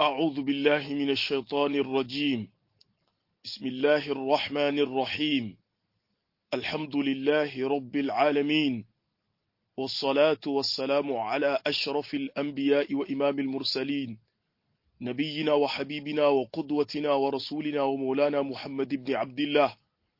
أعوذ بالله من الشيطان الرجيم بسم الله الرحمن الرحيم الحمد لله رب العالمين والصلاة والسلام على أشرف الأنبياء وإمام المرسلين نبينا وحبيبنا وقدوتنا ورسولنا ومولانا محمد بن عبد الله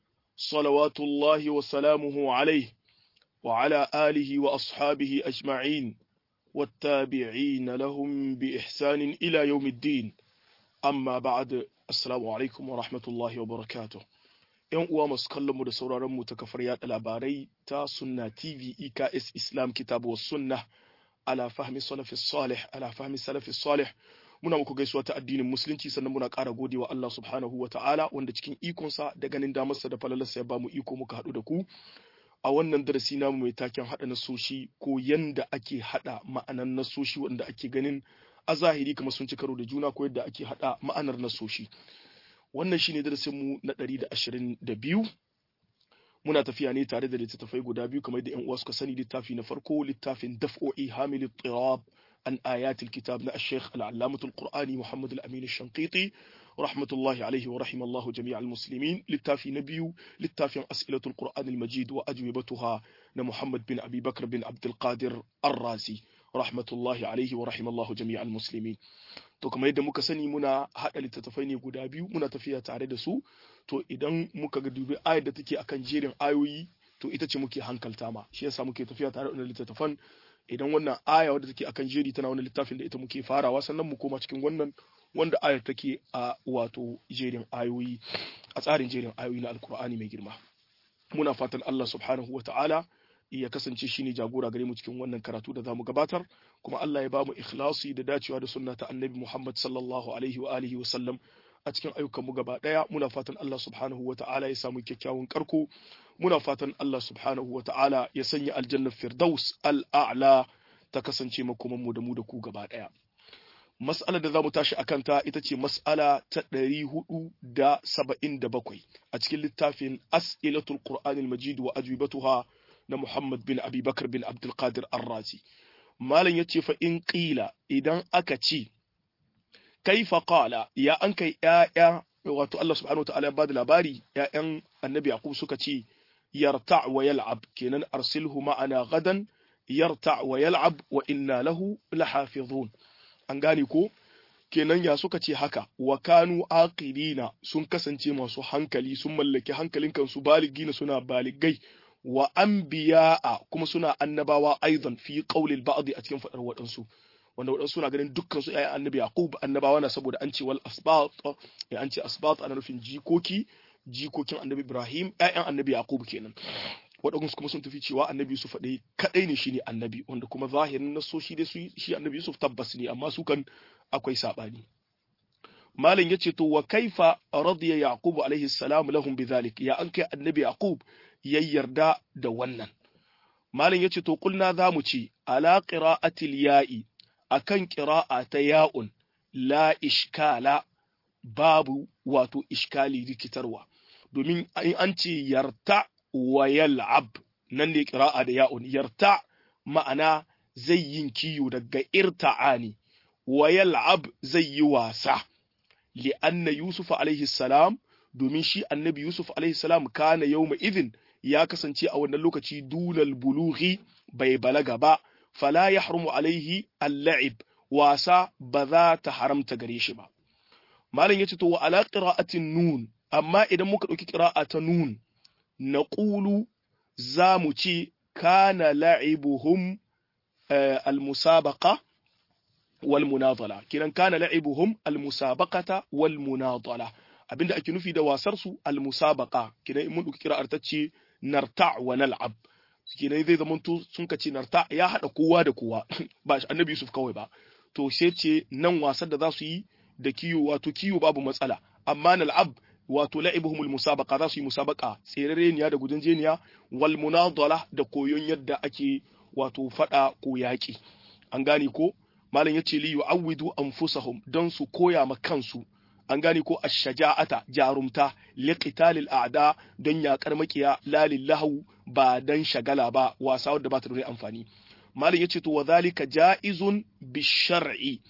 صلوات الله وسلامه عليه وعلى آله وأصحابه أجمعين والتابعين لهم بإحسان إلى يوم الدين أما بعد السلام عليكم ورحمة الله وبركاته ‘Yan uwa masu kallonmu da sauraronmu ta kafar yaɗa labarai ta Sunna TV EKS Islam Kitabu wa Sunna ala fahmi salafi salih ala fahmi salafi salih muna muku gaisuwa ta addinin musulunci sannan muna ƙara godewa Allah subhanahu wa ta'ala wanda cikin ikonsa da ganin damarsa da falalarsa ya bamu iko muka haɗu da ku a wannan darasi namu mai taken haɗa nasoshi ko yanda ake haɗa ma'anan nasoshi wanda ake ganin a zahiri kamar sun ci karo da juna ko yadda ake haɗa ma'anar nasoshi wannan shine darasin mu na ɗari da ashirin da biyu muna tafiya ne tare da littattafai guda biyu kamar da yan uwa suka sani littafi na farko littafin daf'o'i hamil tirab an ayatul kitab na ash-shaykh al-allamatul qur'ani muhammad al-amin ash-shanqiti rahmatullahi alaihi wa rahimallahu jami'al muslimin littafi na biyu littafin as'ilatul qur'an al-majid wa ajwibatuha na muhammad bin abi bakr bin abdul qadir ar-razi rahmatullahi alaihi wa rahimallahu jami'al muslimin to kamar yadda muka sani muna hada littattafai ne guda biyu muna tafiya tare da su to idan muka ga dubi ayar da take akan jerin ayoyi to ita ce muke hankalta ma shi yasa muke tafiya tare da littattafan idan wannan aya wadda take akan jeri tana wani littafin da ita muke farawa sannan mu koma cikin wannan wanda ayar take a wato jerin ayoyi a tsarin jerin ayoyi na alkur'ani mai girma muna fatan Allah subhanahu wata'ala ya kasance shine jagora gare mu cikin wannan karatu da zamu gabatar kuma Allah ya ba mu ikhlasi da dacewa da sunna ta annabi Muhammad sallallahu alaihi wa alihi wa sallam a cikin ayyukan mu gaba daya muna fatan Allah subhanahu wata'ala ya samu kyakkyawan karko muna fatan Allah subhanahu wata'ala ya sanya aljannar firdaus al'a'la ta kasance makoman mu da mu da ku gaba daya mas'ala da zamu tashi akan ta ita ce mas'ala ta 477 a cikin littafin as'ilatul qur'anil majid wa ajwibatuha na Muhammad bin Abi Bakar bin Abdul Qadir Ar-Razi malam yace fa in qila idan aka ce kaifa qala ya an kai ya'ya wato Allah subhanahu wataala ya bada labari ya'yan annabi Yaqub suka ce yarta wa yal'ab kenan arsilhu ma'ana gadan yarta wa yal'ab wa inna lahu lahafizun an gane ko kenan ya suka ce haka wa kanu aqilina sun kasance masu hankali sun mallaki hankalin kansu baligina suna baligai wa anbiya'a kuma suna annabawa aidan fi qawlil ba'd a cikin fadar waɗansu wanda waɗansu suna ganin dukkan su ayi annabi yaqub annabawa na saboda an ce wal asbat ya an ce asbat ana nufin jikoki jikokin annabi ibrahim ƴaƴan annabi yaqub kenan waɗansu kuma sun tafi cewa annabi yusuf ɗaya kaɗai ne shine annabi wanda kuma zahirin nasoshi dai shi annabi yusuf tabbas ne amma su kan akwai saɓani malam yace to wa kaifa radiya yaqub alaihi salam lahum bidhalik ya an kai annabi yaqub ya yarda da wannan malam yace to kulna zamu ce ala qira'atil ya'i akan qira'a ta ya'un la ishkala babu wato iskali rikitarwa domin an ce yarta wa yal'ab nan ne qira'a da ya'un yarta ma'ana zai yin kiyo daga irta'ani wa yal'ab zai yi wasa li'anna yusuf alaihi salam domin shi annabi yusuf alaihi salam kana yawma idhin ya kasance a wannan lokaci dunal bulughi bai balaga ba fala yahrumu alaihi al-la'ib wasa ba za ta haramta gare shi ba malam yace to wa ala qira'atin nun amma idan muka dauki qira'a ta nun naqulu za mu ce kana la'ibuhum al-musabaqa wal munadala kiran kana la'ibuhum al-musabaqata wal munadala abinda ake nufi da wasar su al-musabaqa kiran mun dauki qira'ar ta ce narta wa nal'ab kenan zai zama to sun kace narta ya hada kowa da kowa ba annabi Yusuf kawai ba to sai ce nan wasan da za su yi da kiyo wato kiyo babu matsala amma nal'ab wato la'ibuhumul musabaqa za su yi musabaqa tserereniya da gudanjeniya wal munadala da koyon yadda ake wato fada ko yaki an gane ko malam yace li yu'awwidu anfusahum dan su koya ma kansu an gane ko ash-shaja'ata jarumta liqitalil a'da don yakar makiya la lillahu ba dan shagala ba wasa wadda ba ta da amfani malam yace to wadhalika ja'izun bishar'i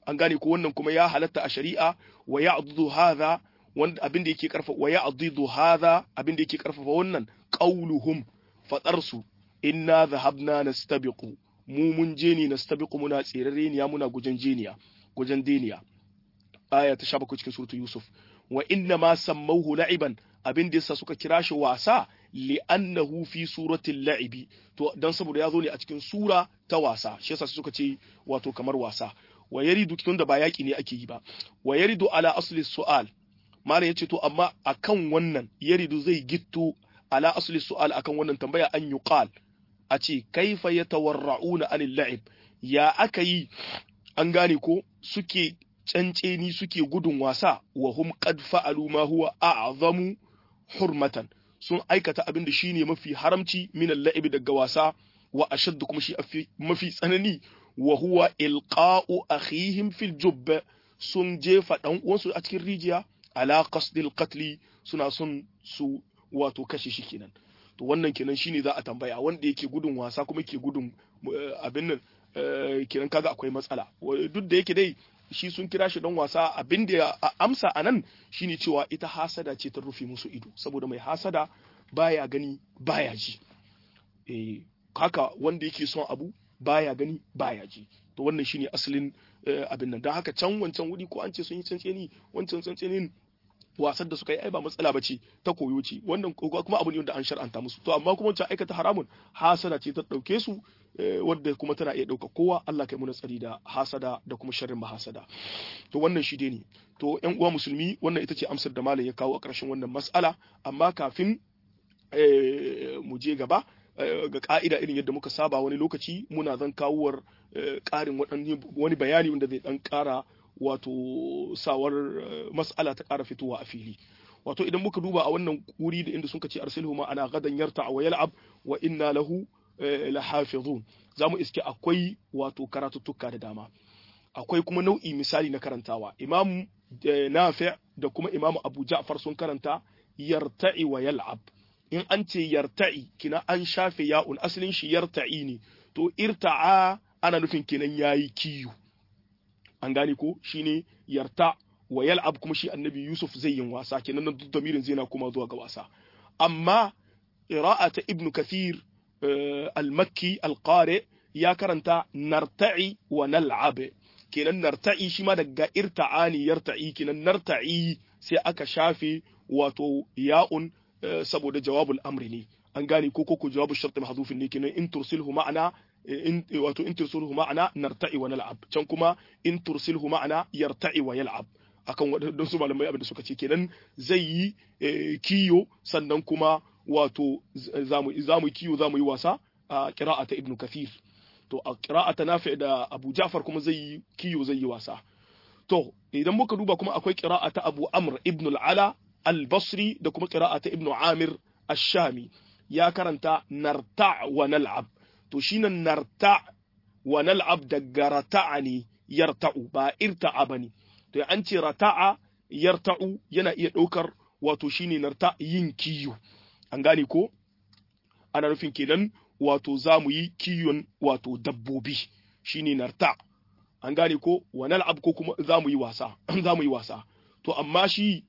an gane ko wannan kuma ya halatta a shari'a wa ya'dudu hadha wanda abin da yake karfa wa ya'dudu hadha abin da yake karfafa wannan qauluhum fadar su inna dhahabna nastabiqu mu mun je ne nastabiqu muna tsirare ne muna gujen jeniya gujen deniya aya ta 17 cikin suratul yusuf wa inna ma sammauhu la'iban abin da yasa suka kira shi wasa li'annahu fi suratil la'ibi to dan saboda ya zo ne a cikin sura ta wasa shi yasa suka ce wato kamar wasa wa yaridu tun da ba yaki ne ake yi ba wa yaridu ala asli su'al malam yace to amma akan wannan yaridu zai gitto ala asli su'al akan wannan tambaya an yuqal a ce kaifa yatawarra'una anil la'ib ya aka yi an gane ko suke canceni suke gudun wasa wa hum qad fa'alu ma huwa a'zamu hurmatan sun aikata abin da shine mafi haramci min al-la'ib daga wasa wa ashaddu kuma shi mafi tsanani wa huwa ilqa'u akhihim fil jubb sun jefa dan uwansu a cikin rijiya ala qasdil qatli suna son su wato kashe shi kenan to wannan kenan shine za a tambaya wanda yake gudun wasa kuma yake gudun abin nan kenan kaga akwai matsala duk da yake dai shi sun kira shi don wasa abin da ya amsa a nan shine cewa ita hasada ce ta rufe musu ido saboda mai hasada baya gani baya ji eh haka wanda yake son abu baya gani baya ji to wannan shine asalin abin nan don haka can wancan wuri ko an ce sun yi tsantseni wancan tsantsenin wasan da suka yi ai ba matsala bace ta koyo ce wannan kuma abu ne wanda an shar'anta musu to amma kuma wancan aikata haramun hasada ce ta dauke su wadda kuma tana iya dauka kowa Allah kai muna tsari da hasada da kuma sharrin mahasada to wannan shi ne to ƴan uwa musulmi wannan ita ce amsar da malam ya kawo a ƙarshen wannan mas'ala amma kafin mu je gaba ga ka'ida irin yadda muka saba wani lokaci muna zan kawowar ƙarin wani bayani wanda zai dan ƙara wato sawar mas'ala ta ƙara fitowa a fili wato idan muka duba a wannan wuri da inda sun ce arsilhu ma ana gadan yarta wa yal'ab wa inna lahu lahafizun zamu iske akwai wato karatuttuka da dama akwai kuma nau'i misali na karantawa imam nafi' da kuma imam abu ja'far sun karanta yarta'i wa yal'ab in an ce yarta'i kina an shafe ya'un asalin shi yarta'i ne to irta'a ana nufin kenan yayi kiyu an gane ko shine yarta wa yal'ab kuma shi annabi yusuf zai yin wasa kenan nan duk damirin zai na kuma zuwa ga wasa amma qira'ata ibn kathir al-makki al-qari ya karanta narta'i wa nal'ab kenan narta'i shi ma daga irta'ani yarta'i kenan narta'i sai aka shafe wato ya'un saboda jawabul amri ne an gane ko ko jawabul shart mahdhufin ne kenan in tursilhu ma'ana in wato in tursilhu ma'ana narta'i wa nal'ab can kuma in tursilhu ma'ana yarta'i wa yal'ab akan wadannan su malamai abin da suka ce kenan zai yi kiyo sannan kuma wato zamu zamu kiyo zamu yi wasa a qira'ata ibnu kathir to a qira'ata nafi da abu ja'far kuma zai yi kiyo zai yi wasa to idan muka duba kuma akwai qira'ata abu amr ibn al-ala al-basri da kuma qira'ata ibn amir ash-shami ya karanta narta wa nal'ab to shine narta wa nal'ab daga rata'a ne yarta'u ba irta'a bane to an ce rata'a yarta'u yana iya ɗaukar wato shine narta yin kiyo an gane ko ana nufin kenan wato za mu yi kiyon wato dabbobi shine narta an gane ko wa nal'ab ko kuma za mu yi wasa za mu yi wasa to amma shi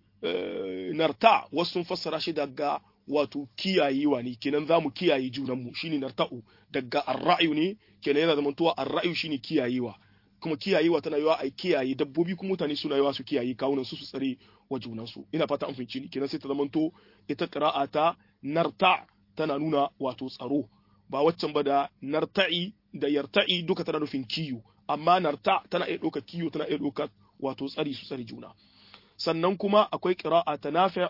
narta wasu sun fassara shi daga wato kiyayewa ne kenan za mu kiyaye junanmu shine narta'u daga arra'yu ne kenan yana zamantowa arra'yu shine kiyayewa kuma kiyayewa tana yawa a kiyaye dabbobi kuma mutane suna yawa su kiyaye kawunan su su tsare wa junansu ina fata an fahimci ni kenan sai ta zamanto ita qira'a ta narta tana nuna wato tsaro ba waccan ba da narta'i da yarta'i duka tana nufin kiyo amma narta tana iya ɗauka kiyo tana iya ɗauka wato tsari su tsare juna sannan kuma akwai qira'a ta nafi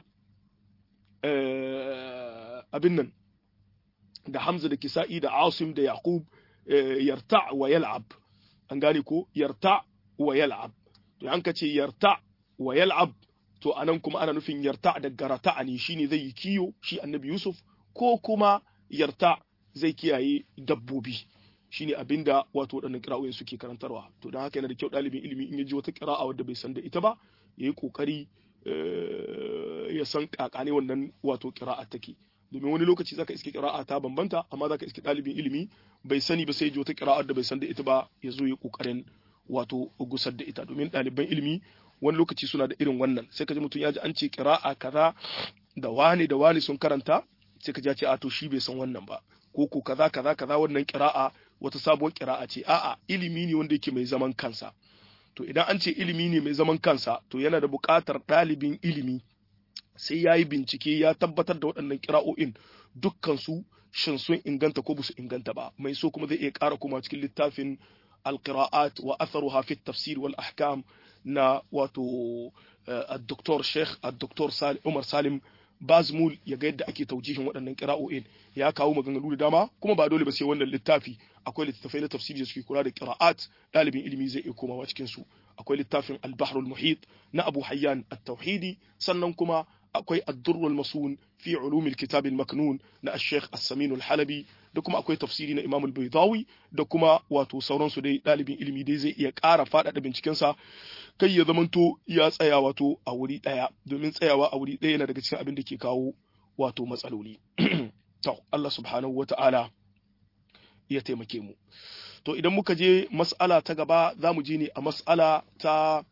abin nan da Hamza da Kisa'i da Asim da Yaqub yarta wa yal'ab an gane ko yarta wa yal'ab to an ka ce yarta wa yal'ab to anan kuma ana nufin yarta da garata ne shine zai yi kiyo shi annabi Yusuf ko kuma yarta zai kiyaye dabbobi shine abinda wato waɗannan kira'o'in suke karantarwa to don haka yana da kyau ɗalibin ilimi in ya ji wata kira'a wadda bai san da ita ba ya yi ƙoƙari ya san kakane wannan wato kira'a take domin wani lokaci zaka iske kira'a ta bambanta amma zaka iske ɗalibin ilimi bai sani ba sai ji wata kira'ar da bai san da ita ba ya zo ya ƙoƙarin wato gusar da ita domin ɗaliban ilimi wani lokaci suna da irin wannan sai ka ji mutum ya ji an ce kira'a kaza da wani da wani sun karanta sai ka ji ce a to shi bai san wannan ba ko ko kaza kaza kaza wannan kira'a wata sabuwar kira'a ce a'a ilimi ne wanda yake mai zaman kansa to idan an ce ilimi ne mai zaman kansa to yana da buƙatar ɗalibin ilimi sai ya yi bincike ya tabbatar da waɗannan kira'o'in dukkan su shin sun inganta ko su inganta ba mai so kuma zai iya ƙara kuma cikin littafin alqira'at wa atharuha fi tafsir wal ahkam na wato الدكتور شيخ الدكتور سالم عمر سالم bazmul ya ga yadda ake taujihin waɗannan ƙira'o'in ya kawo maganganu da dama kuma ba dole ba sai wannan littafi akwai littattafai na tafsiri da suke kula da qira'at ɗalibin ilimi zai iya komawa cikin su akwai littafin al-bahrul muhit na Abu Hayyan at-Tauhidi sannan kuma akwai ad-durr al-masun fi ulum al-kitab al-maknun na al-Sheikh As-Samin al-Halabi da kuma akwai tafsiri na Imam al-Baydawi da kuma wato sauransu dai ɗalibin ilimi dai zai iya ƙara faɗaɗa bincikensa kai ya zamanto ya tsaya wato a wuri ɗaya domin tsayawa a wuri ɗaya yana daga cikin abin da ke kawo wato matsaloli to Allah subhanahu wata'ala ya taimake mu to idan muka je mas'ala ta gaba za mu je ne a mas'ala ta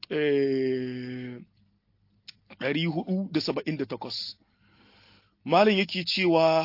478 malin yake cewa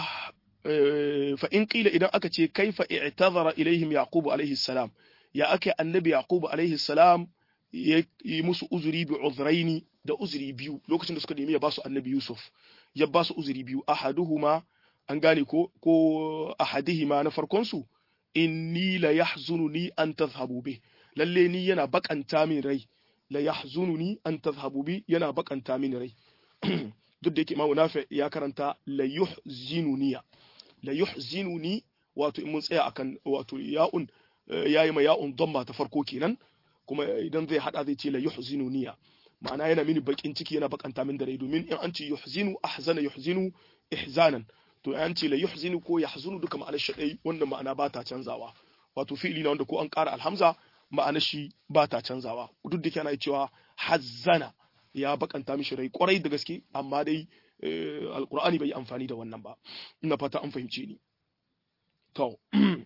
fa in qila idan aka ce kaifa i'tazara ilaihim yaqub alaihi salam ya aka annabi yaqub alaihi salam ya yi musu uzuri bi uzraini da uzuri biyu lokacin da suka nemi ya ba su annabi yusuf ya ba su uzuri biyu ahaduhuma an gane ko ko ahadihima na farkon su inni la yahzununi an tadhhabu bih lalle ni yana bakanta min rai la yahzununi an tadhhabu bi yana bakanta min rai duk da yake imamu nafi ya karanta la yuhzinuniya la yuhzinuni wato in mun tsaya akan wato ya'un yayi ma ya'un damma ta farko kenan kuma idan zai hada zai ce la yuhzinuniya ma'ana yana mini bakin ciki yana bakanta min da rai domin in an ce yuhzinu ahzana yuhzinu ihzanan to an ce la yuhzinu ko yahzunu duka ma'anar shi dai wanda ma'ana ba ta canzawa wato fi'ili na wanda ko an ƙara alhamza ma'anar shi ba ta canzawa duk da kana cewa hazzana ya bakanta mishi rai kwarai da gaske amma dai alqur'ani bai amfani da wannan ba ina fata an fahimce ni to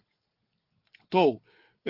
to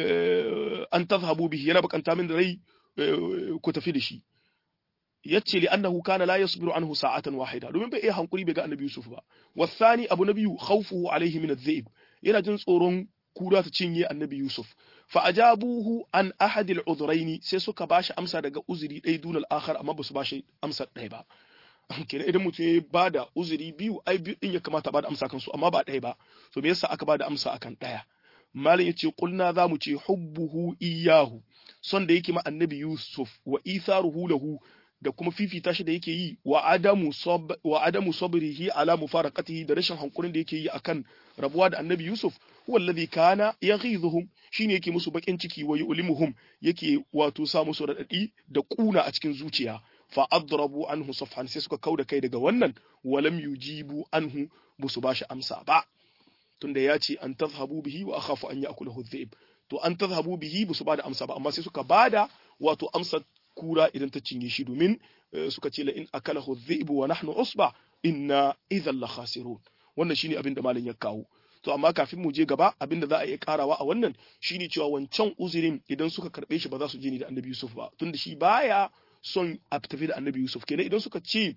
an tazhabu bihi yana bakanta min da rai ku tafi da shi yace li annahu kana la yasbiru anhu sa'atan wahida domin bai iya hankuri bai ga annabi Yusuf ba wasani abu na biyu khawfuhu alaihi min adh-dhi'b yana jin tsoron kura ta cinye annabi Yusuf fa ajabuhu an ahad al-udhrayn sai suka bashi amsa daga uzuri ɗaya dunal akhar amma ba su bashi amsa ɗaya ba kenan idan mutum ya bada uzuri biyu ai biyu din ya kamata bada amsa kansu amma ba ɗaya ba to me yasa aka bada amsa akan ɗaya malam yace qulna za mu ce hubbuhu iyahu son da yake ma annabi Yusuf wa itharuhu lahu da kuma fifita shi da yake yi wa adamu sab wa adamu sabrihi ala mufaraqatihi da rashin hankulin da yake yi akan rabuwa da annabi Yusuf huwa alladhi kana yaghidhuhum shine yake musu bakin ciki wa yulimuhum yake wato sa musu radadi da kuna a cikin zuciya fa adrabu anhu safhan sai suka kauda kai daga wannan walam yujibu anhu busu bashi amsa ba tunda ya ce an tazhabu bihi wa akhafu an ya'kulahu dhi'b to an tazhabu bihi busu bada amsa ba amma sai suka bada wato amsa kura idan ta cinye shi domin suka ce la in akalahu dhi'b wa nahnu usba inna idhan la khasirun wannan shine abin da malam ya kawo to amma kafin mu je gaba abin da za a iya karawa a wannan shine cewa wancan uzurin idan suka karbe shi ba za su je ni da annabi Yusuf ba tunda shi baya son a tafi da annabi Yusuf kenan idan suka ce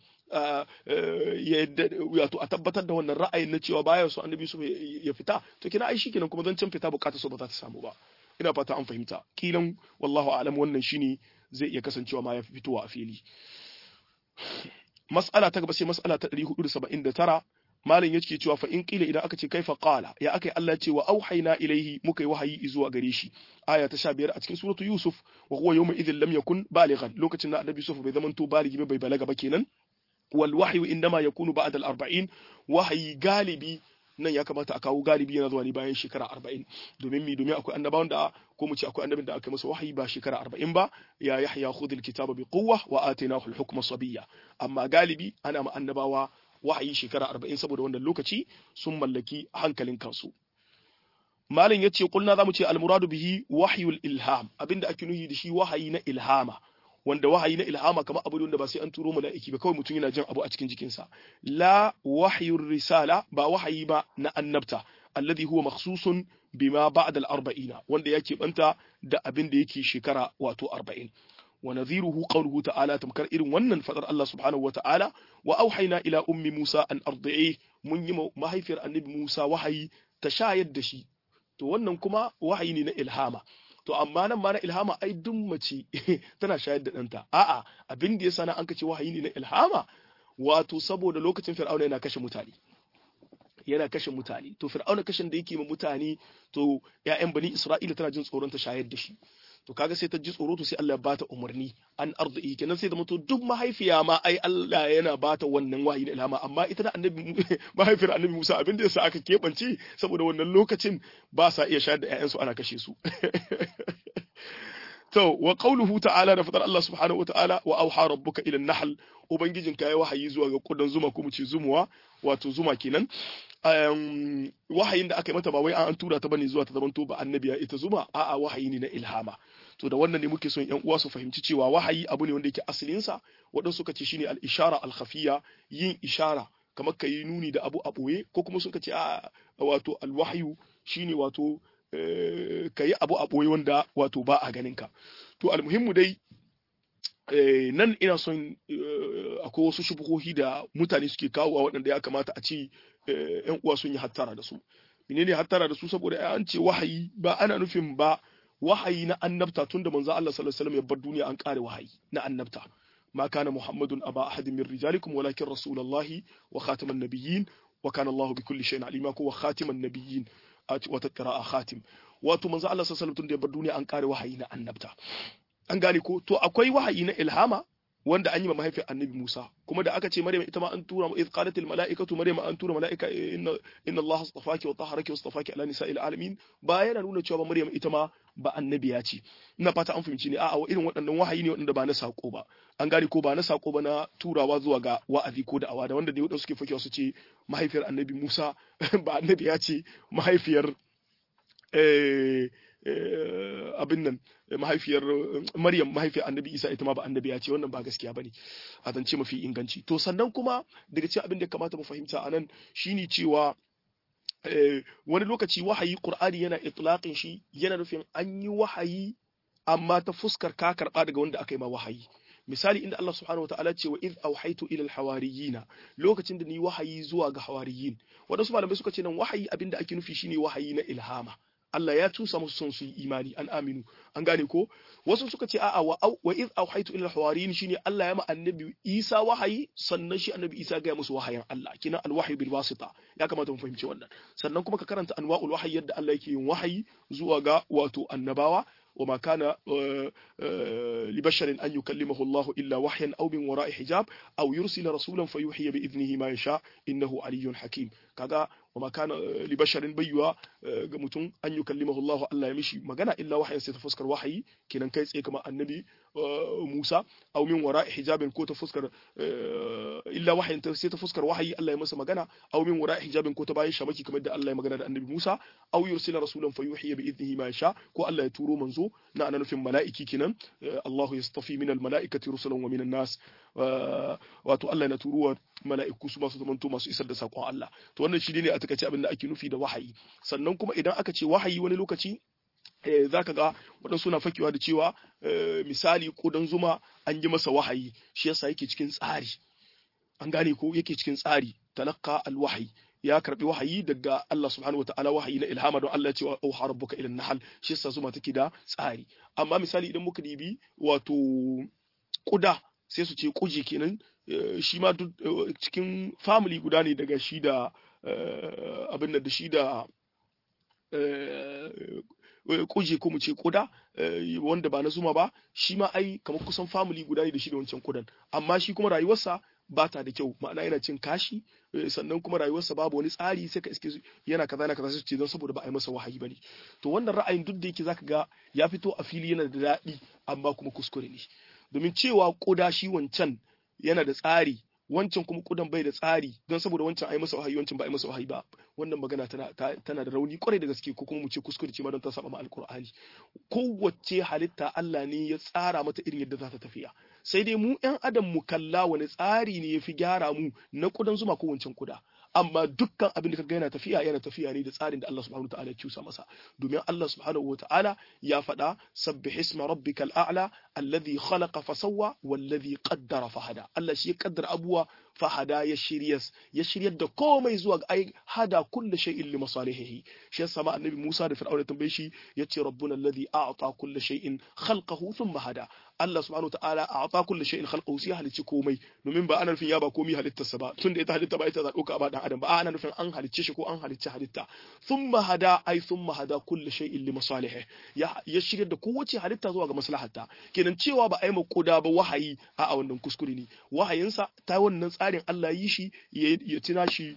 wato a tabbatar da wannan ra'ayin na cewa baya son annabi Yusuf ya fita to kenan ai shikenan kuma zancen fita bukatar so ba za ta samu ba ina fata an fahimta kilan wallahu a'lam wannan shine zai iya kasancewa ma ya fitowa a fili mas'ala ta gaba sai mas'ala ta 479 malam yake cewa fa in qila idan aka ce kaifa qala ya akai Allah ce wa auhayna ilaihi muka yi wahayi zuwa gare shi aya ta 15 a cikin suratu yusuf wa huwa yawma idhin lam yakun balighan lokacin da annabi yusuf bai zaman to baligi bai balaga ba kenan wal wahyu indama yakunu ba'da al 40 wahayi galibi nan ya kamata a kawo galibi yana zuwa ne bayan shekara arba'in domin mi domin akwai annabawan da ko mu ce akwai annabin da aka masa wahayi ba shekara arba'in ba ya yahya khudhil kitaba bi quwwa wa atainahu al hukma sabiyya amma galibi ana ma annabawa wahayi shekara arba'in saboda wannan lokaci sun mallaki hankalin kansu malin ya ce kulna za mu ce almuradu bihi wahyul ilham abinda ake nuhi da shi wahayi na ilhama wanda wahayi na ilhama kamar abu da ba sai an turo mala'iki ba kawai mutum yana jin abu a cikin jikinsa la wahyur risala ba wahayi ba na annabta alladhi huwa makhsusun bima ba'da al-arba'ina wanda yake banta da abin da yake shekara wato 40 wa nadhiruhu qawluhu ta'ala tamkar irin wannan fadar Allah subhanahu wa ta'ala wa auhayna ila ummi Musa an ardi'i mun yi mahaifiyar annabi Musa wahayi ta shayar da shi to wannan kuma wahayi ne na ilhama to amma nan ma na ilhama ai duk mace tana shayar da ɗanta a'a abin da yasa na an kace wahayi ne na ilhama wato saboda lokacin fir'auna yana kashe mutane yana kashe mutane to fir'auna kashin da yake ma mutane to ƴaƴan bani isra'ila tana jin tsoron ta shayar da shi to kaga sai ta ji tsoro to sai Allah ya bata umarni an arziki kenan sai da mutu duk mahaifiya ma ai Allah yana bata wannan wahayi na ilhama amma ita da annabi mahaifiyar annabi Musa abin da yasa aka kebance saboda wannan lokacin ba sa iya shayar da ƴaƴansu ana kashe su To, wa ƙauluhu ta'ala da faɗar Allah subhanahu wa ta'ala wa auha rabbuka ila nahl ubangijin ka ya wahayi zuwa ga kudan zuma ko mu ce zumuwa wato zuma kenan um, wahayin da aka yi mata ba wai an tura ta bane zuwa ta zamanto ba annabiya ita zuma a'a wahayi ne na ilhama to da wannan ne muke son yan uwa su fahimci cewa wahayi abu ne wanda yake asalin sa waɗansu suka ce shine al-ishara al-khafiyya yin ishara kamar ka yi nuni da abu a ɓoye ko kuma suka ce a wato alwahyu shine wato ka yi abu a ɓoye wanda wato ba a ganin ka to almuhimmu dai nan ina son akwai wasu shubuhohi da mutane suke kawowa waɗanda ya kamata a ce yan uwa sun yi hattara da su menene hattara da su saboda an ce wahayi ba ana nufin ba wahayi na annabta tunda manzo Allah sallallahu alaihi wasallam ya bar duniya an kare wahayi na annabta ما كان محمد أبا أحد من رجالكم ولكن رسول الله وخاتم النبيين وكان الله بكل شيء عليما وخاتم النبيين وتقراء خاتم wato manzo Allah sallallahu alaihi wasallam da bar duniya an kare wahayi na annabta an gane ko to akwai wahayi na ilhama wanda an yi ma mahaifiyar annabi Musa kuma da aka ce Maryam ita ma an tura mu idh qalat al malaikatu Maryam an tura malaika inna inna Allah astafaki wa tahharaki wa astafaki ala nisa'il alamin ba yana nuna cewa ba Maryam ita ma ba annabiya ce ina fata an fahimci ne a'a wa irin waɗannan wahayi ne waɗanda ba na sako ba an gane ko ba na sako ba na turawa zuwa ga wa'azi ko da awa da wanda ne waɗanda suke fakewa su ce mahaifiyar annabi Musa ba annabiya ce mahaifiyar abin nan mahaifiyar Maryam mahaifiyar Annabi Isa ita ma ba annabiya ce wannan ba gaskiya bane a zance mafi inganci to sannan kuma daga cikin abin da kamata mu fahimta anan shine cewa wani lokaci wahayi Qur'ani yana itlaqin shi yana nufin an yi wahayi amma ta fuskar ka karba daga wanda aka yi ma wahayi misali inda Allah subhanahu wataala ce wa iz auhaitu ila alhawariyina lokacin da ni wahayi zuwa ga hawariyin wadansu malamai suka ce nan wahayi abinda ake nufi shine wahayi na ilhama Allah ya tusa musu son su yi imani an aminu an gane ko wasu suka ce a'a wa wa iz auhaitu ila alhawariyin shine Allah ya ma annabi Isa wahayi sannan shi annabi Isa ga musu wahayin Allah kina alwahyi bil wasita ya kamata mu fahimci wannan sannan kuma ka karanta anwa'ul wahyi yadda Allah yake yin wahayi zuwa ga wato annabawa وما كان لبشر أن يكلمه الله إلا وحيا أو من وراء حجاب أو يرسل رسولا فيوحي بإذنه ما يشاء إنه علي حكيم كذا وما كان لبشر بيوا mutum an yukallimahu Allah Allah ya mishi magana illa wahayin sai ta fuskar wahayi kenan kai tsaye kamar annabi Musa aw min wara hijabin ko ta fuskar illa wahayin ta sai ta fuskar wahayi Allah ya masa magana aw min wara hijabin ko ta bayan shamaki kamar da Allah ya magana da annabi Musa aw yursila rasulan fayuhiya bi idnihi ma yasha ko Allah ya turo manzo na ana nufin mala'iki kenan Allah yastafi min al mala'ikati rusulan wa min nas wato Allah na turuwa mala'iku su masu zamanto masu isar da sakon Allah to wannan shi ne a takaice abin da ake nufi da wahayi sannan kuma idan aka ce wahayi wani lokaci za ka ga waɗansu na fakewa da cewa misali ƙudan zuma an yi masa wahayi shi yasa yake cikin tsari an gane ko yake cikin tsari talakka alwahayi ya karbi wahayi daga Allah subhanahu wa ta'ala wahayi na ilhama don Allah ya ce wa auha rabbuka ila nahal shi yasa zuma take da tsari amma misali idan muka dibi wato kuda sai su ce kuji kenan shi ma duk cikin family guda ne daga shi da abin da shi da kuje ko mu ce kuda wanda ba na zuma ba shi ma ai kamar kusan family guda ne da shi da wancan kudan amma shi kuma rayuwarsa ba ta da kyau ma'ana yana cin kashi sannan kuma rayuwarsa babu wani tsari sai ka iske yana kaza yana kaza sai ce don saboda ba a yi masa wahayi bane to wannan ra'ayin duk da yake zaka ga ya fito a fili yana da daɗi amma kuma kuskure ne domin cewa koda shi wancan yana da tsari wancan kuma kudan bai da tsari don saboda wancan ai masa wahayi wancan ba ai masa wahayi ba wannan magana tana tana da rauni kwarai da gaske ko kuma mu ce kuskure ce ma don ta saba ma alqur'ani kowace halitta Allah ne ya tsara mata irin yadda za ta tafiya sai dai mu ƴan adam mu kalla wani tsari ne yafi gyara mu na kudan zuma ko wancan kuda amma dukkan abin da kaga yana tafiya yana tafiya ne da tsarin da Allah subhanahu wataala ya cusa masa domin Allah subhanahu wataala ya faɗa sabbih isma rabbikal a'la alladhi khalaqa fasawwa wallazi qaddara fahada Allah shi ya kaddara abuwa fahada ya shiryas ya shiryar da komai zuwa ga ai hada kulli shay'in li masalihihi shi yasa ma annabi Musa da Fir'auna tambaye shi yace rabbuna alladhi a'ta kulli shay'in khalqahu thumma hada Allah subhanahu wataala a'ta kulli shay'in khalqahu sai halicci komai domin ba ana nufin ya ba komai halittarsa ba tunda ita halitta ba ita za dauka ba dan adam ba ana nufin an halicce shi ko an halicci halitta thumma hada ai thumma hada kulli shay'in li masalihi ya ya shirya da kowace halitta zuwa ga maslahatta kenan cewa ba ai ma koda ba wahayi a a wannan kuskure ne wahayinsa ta wannan tsarin Allah yi shi ya tina shi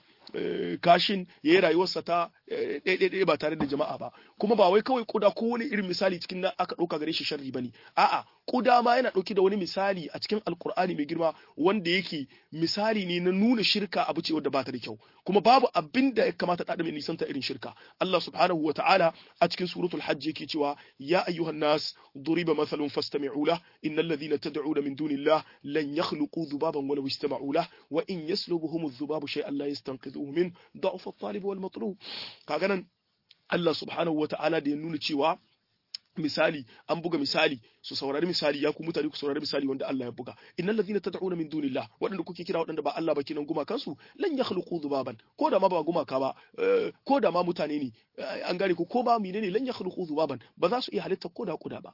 kashin ya yi rayuwarsa ta ɗaiɗaiɗai ba tare da jama'a ba kuma ba wai kawai kuda ko wani irin misali cikin nan aka ɗauka gare shi sharri bane a'a kuda ma yana ɗauke da wani misali a cikin alkur'ani mai girma wanda yake misali ne na nuna shirka abu ce wadda ba ta da kyau kuma babu abin da ya kamata ɗaɗa mai nisanta irin shirka Allah subhanahu wa ta'ala a cikin suratul hajj yake cewa ya ayyuhan nas duriba mathalun fastami'u lah innal ladhina tad'una min dunillah lan yakhluqu dhubaban walau istama'u lah wa in yaslubuhum adh-dhubabu shay'an la yastanqidhuhu min da'f at-talib wal matlub kaga nan Allah subhanahu wa ta'ala da ya nuna cewa misali an buga misali su saurari misali ya ku mutane ku saurari misali wanda Allah ya buga innal ladhina tad'una min dunillah wadanda kuke kira wadanda ba Allah ba kinan guma kansu lan yakhluqu dhubaban ko da ma ba gumaka ba ko da ma mutane ne an gane ko ko ba menene lan yakhluqu dhubaban ba za su iya halitta ko da kuda ba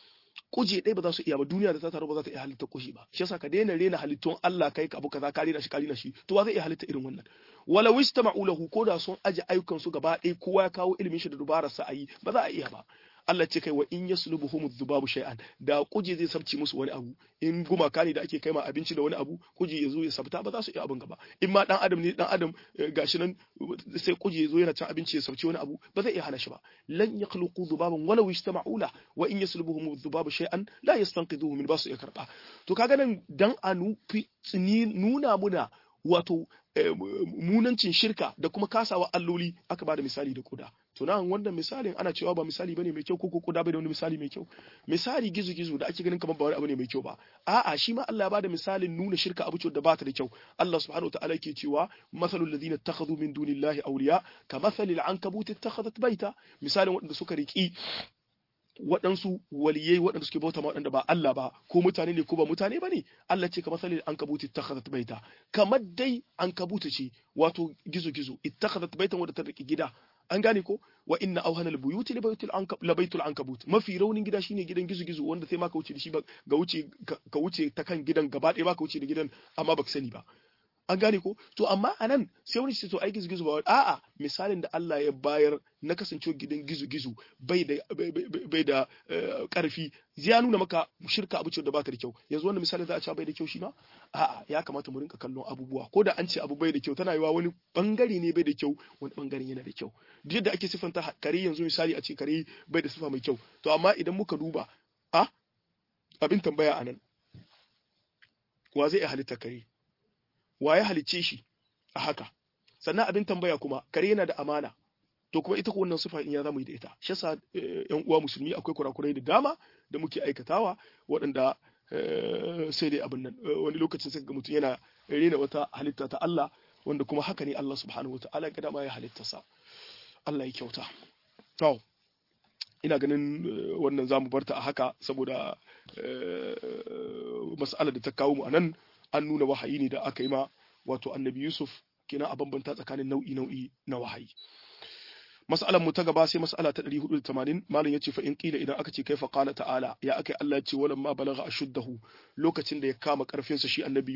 kuje ɗaya ba za su iya ba duniya da ta taru ba za ta iya halitta kushi ba shi yasa ka daina rena halittun Allah kai abu kaza ka rena shi ka rena shi to wa zai iya halitta irin wannan wala wistama'u lahu ko da sun aje ayyukan su gaba ɗaya kowa ya kawo ilimin shi da dubarar sa ayi ba za a iya ba Allah ce kai wa in yaslubuhum dhubabu shay'an da kuje zai sabci musu wani abu in gumaka ne da ake kai ma abinci da wani abu kuje ya zo ya sabta ba za su iya abin gaba in ma dan adam ne dan adam gashi nan sai kuje ya zo yana cin abinci ya sabci wani abu ba zai iya hana shi ba lan yakhluqu dhubaban wala yajtama'u la wa in yaslubuhum dhubabu shay'an la yastanqidhuhu min basu iya karba to kaga nan dan a nufi nuna muna wato munancin shirka da kuma kasawa alloli aka bada misali da kuda to nan wannan misalin ana cewa ba misali bane mai kyau ko ko kuda bai da wani misali mai kyau misali gizo gizo da ake ganin kamar ba wani abu ne mai kyau ba a'a shi ma Allah ya bada misalin nuna shirka abu ce da ba ta da kyau Allah subhanahu wataala yake cewa masalul ladina ittakhadhu min dunillahi awliya kamathalil ankabut ittakhadhat baita misalin waɗanda suka riki waɗansu waliyai waɗanda suke bauta ma waɗanda ba Allah ba ko mutane ne ko ba mutane ba ne Allah ce kamar salil ankabut ittakhadhat baita kamar dai ankabuta ce wato gizo gizo ittakhadhat baitan wadda ta riki gida an gane ko wa inna awhana albuyuti li baytil ankab la baytul ankabut mafi raunin gida shine gidan gizo gizo wanda sai ma ka wuce da shi ga wuce ka wuce ta kan gidan gaba ɗaya ba ka wuce da gidan amma baka sani ba an gane ko to amma anan sai wani ce to ai gizo gizo ba a'a misalin da Allah ya bayar na kasancewa gidan gizo gizo bai da bai da karfi ya nuna maka shirka abu ce da ba ta da kyau yanzu wannan misalin za a ce bai da kyau shi ma a'a ya kamata mu rinka kallon abubuwa ko da an ce abu bai da kyau tana yiwa wani bangare ne bai da kyau wani bangare yana da kyau duk yadda ake sifanta kare yanzu misali a ce kare bai da sifa mai kyau to amma idan muka duba a abin tambaya anan wa zai iya halitta kare wa ya halicce shi a haka sannan abin tambaya kuma kare yana da amana to kuma ita ko wannan sifa in ya zamu yi da ita shi yasa yan uwa musulmi akwai kurakurai da dama da muke aikatawa waɗanda sai dai abin nan wani lokacin sai ga mutum yana rena wata halitta ta Allah wanda kuma haka ne Allah subhanahu wa ta'ala ga dama ya halitta sa Allah ya kyauta to ina ganin wannan zamu barta a haka saboda mas'alar da ta kawo mu anan an nuna wahayi ne da aka yi ma wato annabi Yusuf kenan a bambanta tsakanin nau'i nau'i na wahayi mas'alar mu ta gaba sai mas'ala ta 480 malam yace fa in qila idan aka ce kaifa qala ta'ala ya akai Allah yace walam ma balagha ashuddahu lokacin da ya kama karfin sa shi annabi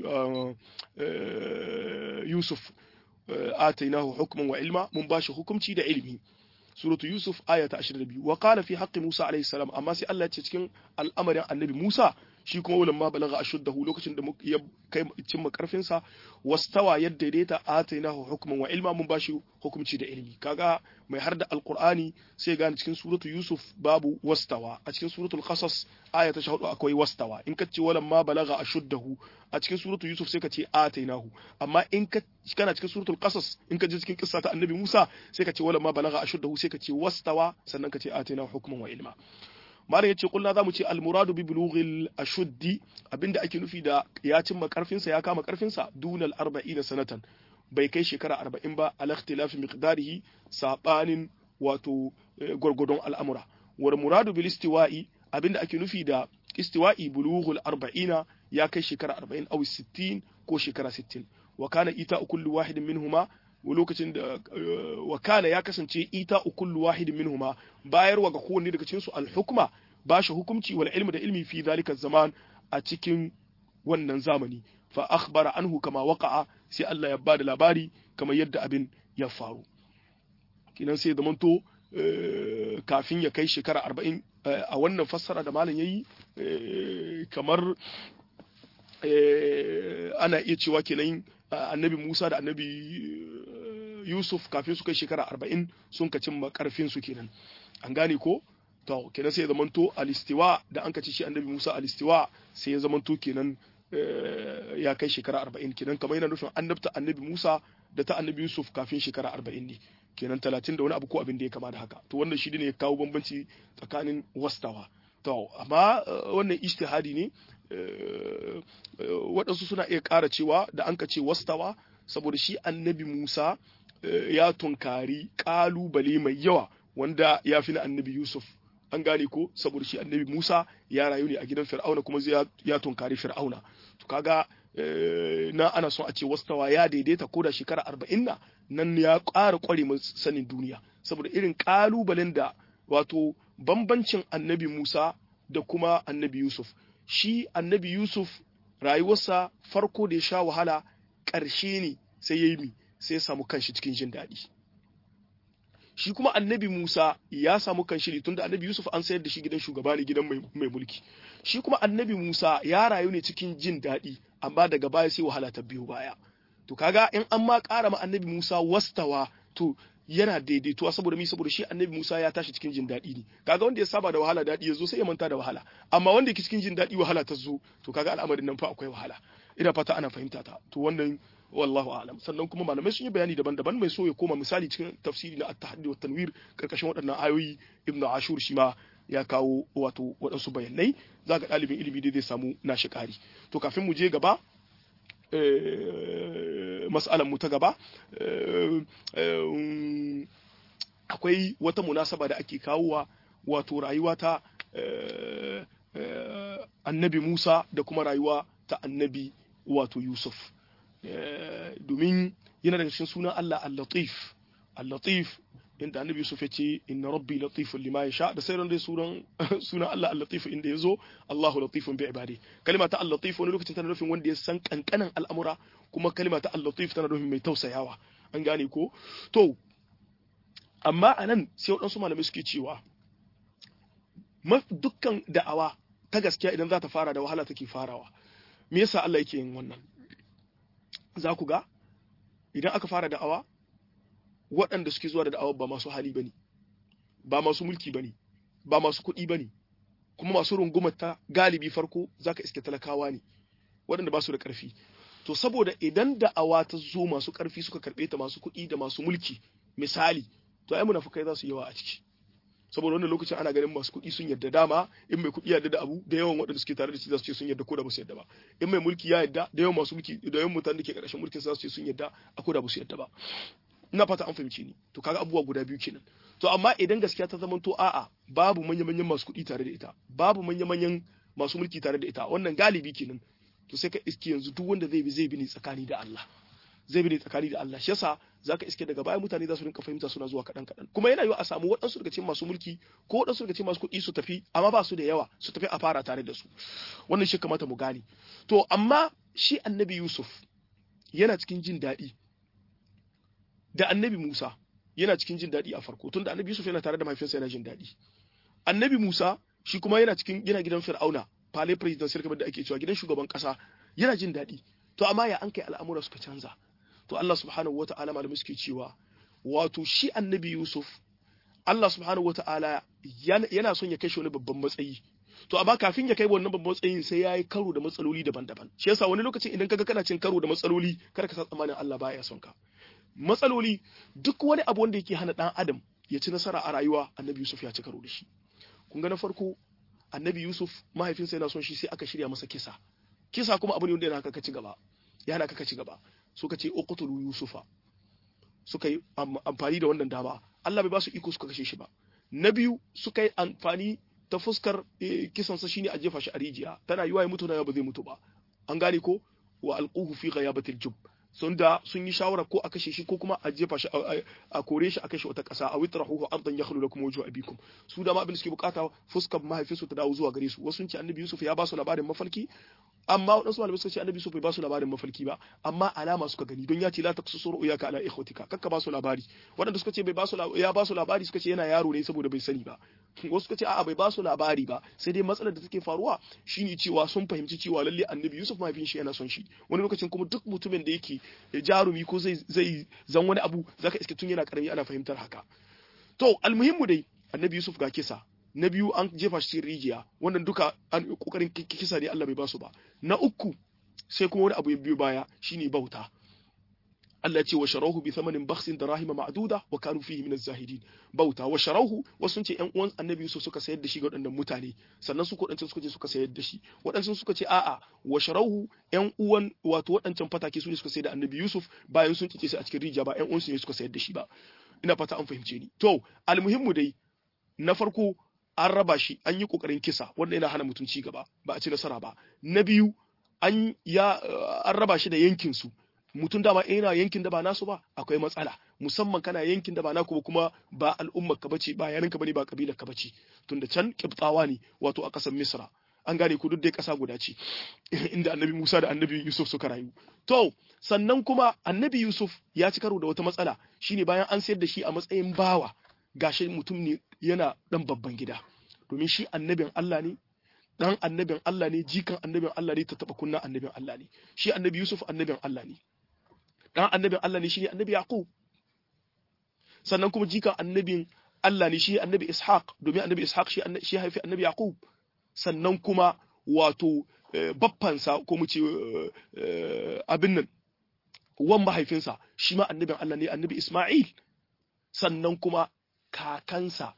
Yusuf atainahu hukman wa ilma mun bashi hukunci da ilimi suratu Yusuf aya ta 22 wa qala fi haqqi Musa alayhi salam amma sai Allah ya ce cikin al'amarin annabi Musa shi kuma wulan ma balaga ashuddahu lokacin da ya kai cimma karfin sa wastawa yadda daidaita atainahu hukman wa ilma mun bashi hukunci da ilimi kaga mai har da alqur'ani sai gane cikin suratu Yusuf babu wastawa a cikin suratul qasas aya ta 14 akwai wastawa in ka ce wulan ma balaga ashuddahu a cikin suratu Yusuf sai ka ce atainahu amma in ka kana cikin suratul qasas in ka je cikin kissa ta annabi Musa sai ka ce wulan ma balaga ashuddahu sai ka ce wastawa sannan ka ce atainahu hukman wa ilma malam yace kullu zamu ce al muradu bi bulughil ashuddi abinda ake nufi da ya cimma karfin sa ya kama karfin sa dunal 40 sanatan bai kai shekara arba'in ba al ikhtilafi miqdarihi sabanin wato gwargwadon al'amura wal muradu bil istiwa'i abinda ake nufi da istiwa'i bulughul arba'ina ya kai shekara arba'in aw sittin ko shekara sittin wa kana ita kullu wahidin minhuma lokacin da wa kana ya kasance ita kullu wahidin minhuma bayarwa ga kowanne daga cikin su al hukma ba shi hukunci wal ilmi da ilmi fi zalika zaman a cikin wannan zamani fa akhbara anhu kama waqa'a sai Allah ya bada labari kamar yadda abin ya faru kinan sai zamanto kafin ya kai shekara arba'in a wannan fassara da malam yayi kamar ana iya cewa kenan annabi Musa da annabi Yusuf kafin su kai shekara arba'in sun ka cimma karfin su kenan an gane ko to kenan sai ya zamanto alistiwa da an kace shi annabi Musa alistiwa sai ya zamanto kenan ya kai shekara arba'in kenan kamar yana nufin annabta annabi Musa da ta annabi Yusuf kafin shekara arba'in ne kenan talatin da wani abu ko abin da ya kama da haka to wannan shi ne ya kawo bambanci tsakanin wastawa to amma wannan ijtihadi ne waɗansu suna iya ƙara cewa da an ka ce wastawa saboda shi annabi Musa ya tunkari ƙalubale mai yawa wanda ya fi na annabi Yusuf an gane ko saboda shi annabi Musa ya rayu ne a gidan Fir'auna kuma ya tunkari Fir'auna to kaga na ana son a ce wastawa ya daidaita ko da shekara arba'in na nan ya ƙara ƙware sanin duniya saboda irin ƙalubalen da wato bambancin annabi Musa da kuma annabi Yusuf shi annabi Yusuf rayuwarsa farko da ya sha wahala ƙarshe ne sai ya yi mi sai ya samu kanshi cikin jin daɗi shi kuma annabi Musa ya samu kanshi ne tunda annabi Yusuf an sayar da shi gidan shugaba ne gidan mai mulki shi kuma annabi Musa ya rayu ne cikin jin daɗi amma daga baya sai wahala ta biyo baya to kaga in an ma ƙara ma annabi Musa wastawa to yana daidaituwa saboda mi saboda shi annabi Musa ya tashi cikin jin daɗi ne kaga wanda ya saba da wahala daɗi ya zo sai ya manta da wahala amma wanda yake cikin jin daɗi wahala ta zo to kaga al'amarin nan fa akwai wahala ina fata ana fahimta ta to wannan wallahu a'lam sannan kuma malamai sun yi bayani daban-daban mai so ya koma misali cikin tafsiri na at-tahaddi wa tanwir karkashin waɗannan ayoyi ibnu ashur shi ma ya kawo wato waɗansu bayanai za ga ɗalibin ilimi dai zai samu nashi ƙari to kafin mu je gaba mas'alan mu ta gaba akwai wata munasaba da ake kawowa wato rayuwa ta annabi Musa da kuma rayuwa ta annabi wato Yusuf domin yana daga cikin sunan Allah al-Latif al-Latif inda annabi Yusuf ya ce inna rabbi latifun lima yasha da sauran dai sunan sunan Allah al-Latif inda yazo Allahu latifun bi ibadi kalma ta al-Latif wani lokacin tana nufin wanda ya san kankanan al'amura kuma kalma ta al-Latif tana nufin mai tausayawa an gane ko to amma anan sai waɗansu malamai suke cewa dukkan da'awa ta gaskiya idan za ta fara da wahala take farawa me yasa Allah yake yin wannan za ku ga idan aka fara da'awa waɗanda suke zuwa da da'awa ba masu hali bane ba masu mulki bane ba masu kuɗi bane kuma masu rungumar ta galibi farko zaka iske talakawa ne waɗanda ba su da ƙarfi to saboda idan da'awa ta zo masu ƙarfi suka karɓe ta masu kuɗi da masu mulki misali to ai munafukai za su yawa a ciki saboda wannan lokacin ana ganin masu kuɗi sun yarda dama in mai kuɗi yarda da abu da yawan waɗanda suke tare da shi za su ce sun yarda ko da ba su yarda ba in mai mulki ya yarda da yawan masu mulki da yawan mutanen da ke ƙarshen mulkin za su ce sun yarda a ko da ba su yarda ba ina fata an fahimci ni to kaga abubuwa guda biyu kenan to amma idan gaskiya ta zama to a'a babu manya-manyan masu kuɗi tare da ita babu manya-manyan masu mulki tare da ita wannan galibi kenan to sai ka iske yanzu duk wanda zai bi zai bi ne tsakani da Allah zai bi ne tsakani da Allah shi yasa zaka iske daga baya mutane za su rinka fahimta suna zuwa kaɗan kaɗan kuma yana yiwa a samu waɗansu daga cikin masu mulki ko waɗansu daga cikin masu kuɗi su tafi amma ba su da yawa su tafi a fara tare da su wannan shi kamata mu gane to amma shi annabi Yusuf yana cikin jin daɗi da annabi Musa yana cikin jin daɗi a farko tunda annabi Yusuf yana tare da mahaifinsa yana jin daɗi annabi Musa shi kuma yana cikin yana gidan Fir'auna fale presidential kamar da ake cewa gidan shugaban ƙasa yana jin daɗi to amma ya an kai al'amura suka canza to Allah subhanahu wata'ala malamai suke cewa wato shi annabi Yusuf Allah subhanahu wata'ala yana son ya kai shi wani babban matsayi to amma kafin ya kai wannan babban matsayin sai ya yi karo da matsaloli daban-daban shi yasa wani lokacin idan kaga kana cin karo da matsaloli kar ka san tsammanin Allah baya son ka matsaloli duk wani abu wanda yake hana dan adam ya ci nasara a rayuwa annabi Yusuf ya ci karo da shi kun ga na farko annabi Yusuf mahaifinsa yana son shi sai aka shirya masa kisa kisa kuma abu ne wanda yana ka ci gaba yana ka ci gaba suka ce uqtulu yusufa suka yi amfani da wannan dama Allah bai ba su iko suka kashe shi ba na biyu suka yi amfani ta fuskar kisansa shine a jefa shi a rijiya tana yiwa ya mutu na ba zai mutu ba an gane ko wa alquhu fi ghayabatil jub sun da sun yi shawara ko a kashe shi ko kuma a jefa shi a kore shi a kashe wata ƙasa a witrahu ardan yakhlu lakum wajhu abikum su da ma abin da suke bukata fuskar mahaifinsu ta dawo zuwa gare su wasu sun ce annabi Yusuf ya ba su labarin mafalki amma waɗansu malamai suka ce annabi Yusuf bai ba su labarin mafalki ba amma alama suka gani don ya ce la taqsusu ru'yaka ala ikhwatika kakka ba su labari waɗanda suka ce bai ba su ya ba su labari suka ce yana yaro ne saboda bai sani ba wasu suka ce a'a bai ba su labari ba sai dai matsalar da take faruwa shine cewa sun fahimci cewa lalle annabi Yusuf mahaifin shi yana son shi wani lokacin kuma duk mutumin da yake jarumi ko zai zai zan wani abu zaka iske tun yana karami ana fahimtar haka to almuhimmu dai annabi Yusuf ga kisa na biyu an jefa shi rijiya wannan duka an kokarin kisa ne Allah bai basu ba na uku sai kuma wani abu ya biyo baya shine bauta Allah ce wa sharahu bi thamanin bakhsin darahima ma'duda wa kanu fihi min az-zahidin bauta wa sharahu wasu ce ƴan uwan annabi Yusuf suka sayar da shi ga waɗannan mutane sannan su kodancin suka je suka sayar da shi waɗansu suka ce a'a wa sharahu ƴan uwan wato waɗancan fatake su ne suka sayar da annabi Yusuf bayan sun kice shi a cikin rijiya ba ƴan uwan su ne suka sayar da shi ba ina fata an fahimce ni to almuhimmu dai na farko an raba shi an yi kokarin kisa wanda yana hana mutum ci gaba ba a ci nasara ba na biyu an ya an raba shi da yankin su mutum dama yana yankin da ba nasu ba akwai matsala musamman kana yankin da ba naku ba kuma ba al'ummar ka bace ba yanin ka bane ba kabilar ka bace tunda can kibtawa ne wato a kasar misra an gane ku duk dai kasa guda ce inda annabi Musa da annabi Yusuf suka rayu to sannan kuma annabi Yusuf ya ci karo da wata matsala shine bayan an sayar da shi a matsayin bawa gashi mutum ne yana dan babban gida domin shi annabin Allah ne dan annabin Allah ne jikan annabin Allah ne ta taba kunna annabin Allah ne shi annabi Yusuf annabin Allah ne dan annabin Allah ne shi annabi Yaqub sannan kuma jikan annabin Allah ne shi annabi Ishaq domin annabi Ishaq shi shi haifi annabi Yaqub sannan kuma wato baffansa ko mu ce abin nan wan mahaifinsa shi ma annabin Allah ne annabi Isma'il sannan kuma kakansa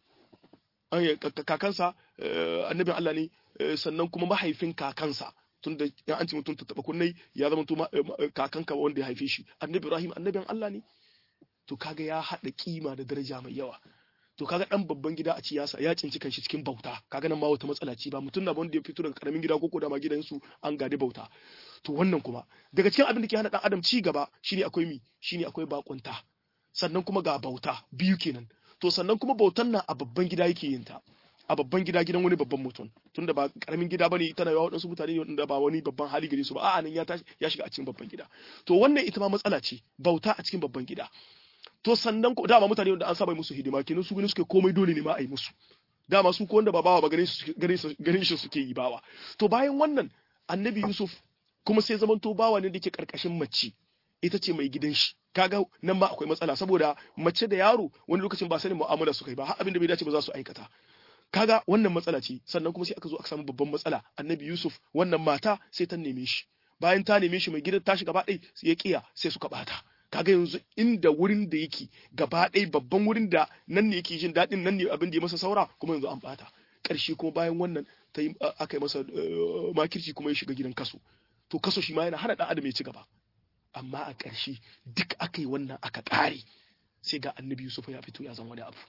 kakansa annabin Allah ne sannan kuma mahaifin kakansa tun da ya an ce mutum ta taba kunnai ya zama to kakanka wanda ya haife shi annabi Ibrahim annabin Allah ne to kaga ya hada kima da daraja mai yawa to kaga dan babban gida a ciyasa ya cinci kanshi cikin bauta kaga nan ma wata matsala ce ba mutum na wanda ya fito daga karamin gida ko da ma gidansu an gadi bauta to wannan kuma daga cikin abin da ke hana dan adam ci gaba shine akwai mi shine akwai bakunta sannan kuma ga bauta biyu kenan to sannan kuma bautan nan a babban gida yake yin ta a babban gida gidan wani babban mutum tunda ba karamin gida bane tana yawa wadansu mutane ne wanda ba wani babban hali gare su ba a'a nan ya tashi ya shiga a cikin babban gida to wannan ita ma matsala ce bauta a cikin babban gida to sannan ko dama mutane wanda an saba musu hidima kenan su gani suke komai dole ne ma a yi musu dama su ko wanda ba bawa ba ganin su ganin shi suke yi bawa to bayan wannan annabi Yusuf kuma sai zaman to bawa ne da ke karkashin mace ita ce mai gidan shi kaga nan ma akwai matsala saboda mace da yaro wani lokacin ba sanin mu'amala su kai ba har abin da bai dace ba za su aikata kaga wannan matsala ce sannan kuma sai aka zo aka samu babban matsala annabi Yusuf wannan mata sai ta neme shi bayan ta neme shi mai gidan tashi gaba ɗaya ya kiya sai suka bata kaga yanzu inda wurin da yake gaba ɗaya babban wurin da nan ne yake jin daɗin nan ne abin da ya masa saura kuma yanzu an bata ƙarshe kuma bayan wannan ta yi aka yi masa makirci kuma ya shiga gidan kaso to kaso shi ma yana hana ɗan adam ya ci gaba amma a ƙarshe duk aka yi wannan aka ƙare sai ga annabi Yusuf ya fito ya zama wani abu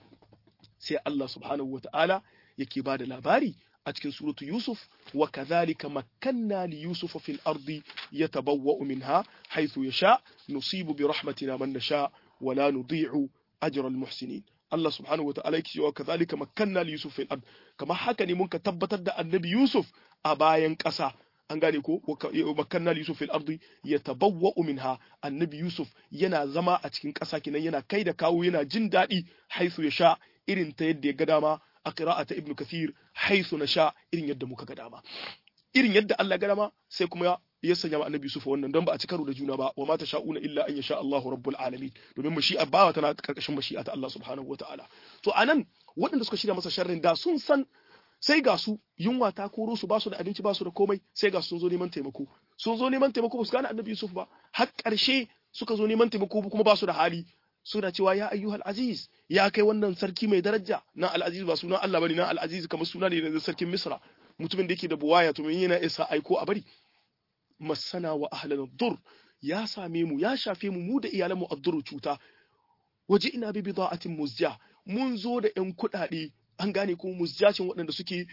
sai Allah subhanahu wa ta'ala yake ba da labari a cikin suratu Yusuf wa kadhalika makkanna li Yusufa fil ardi yatabawwa'u minha haythu yasha nusibu bi rahmatina man nasha wa la nudhi'u ajra al muhsinin Allah subhanahu wa ta'ala yake cewa kadhalika makkanna li Yusuf fil ard kamar haka ne mun ka tabbatar da annabi Yusuf a bayan ƙasa an gane ko makanna li yusuf fil ardi yatabawwa'u minha annabi yusuf yana zama a cikin ƙasa kinan yana kai da kawo yana jin daɗi haisu ya sha irin ta yadda ya ga dama a qira'ata ibnu kathir haisu na sha irin yadda muka ga dama irin yadda Allah ga dama sai kuma ya sanya ma annabi yusuf wannan don ba a ci karo da juna ba wa ma sha'una illa an yasha Allahu rabbul alamin domin mashi'a bawa tana karkashin mashi'a ta Allah subhanahu wataala to anan waɗanda suka shirya masa sharrin da sun san sai ga su yunwa ta koro su ba su da abinci ba su da komai sai ga sun zo neman taimako sun zo neman taimako ba su gane annabi Yusuf ba har ƙarshe suka zo neman taimako kuma ba su da hali suna cewa ya ayyuhal aziz ya kai wannan sarki mai daraja nan al aziz ba sunan Allah bane nan al aziz kamar suna ne na sarkin Misra mutumin da yake da buwaya to men yana isa aiko a bari masana wa ahlan dur ya same mu ya shafe mu mu da iyalan mu adduru cuta waje ina bi bida'atin muzja mun zo da yan kuɗaɗe an gane ko muzjacin waɗanda suke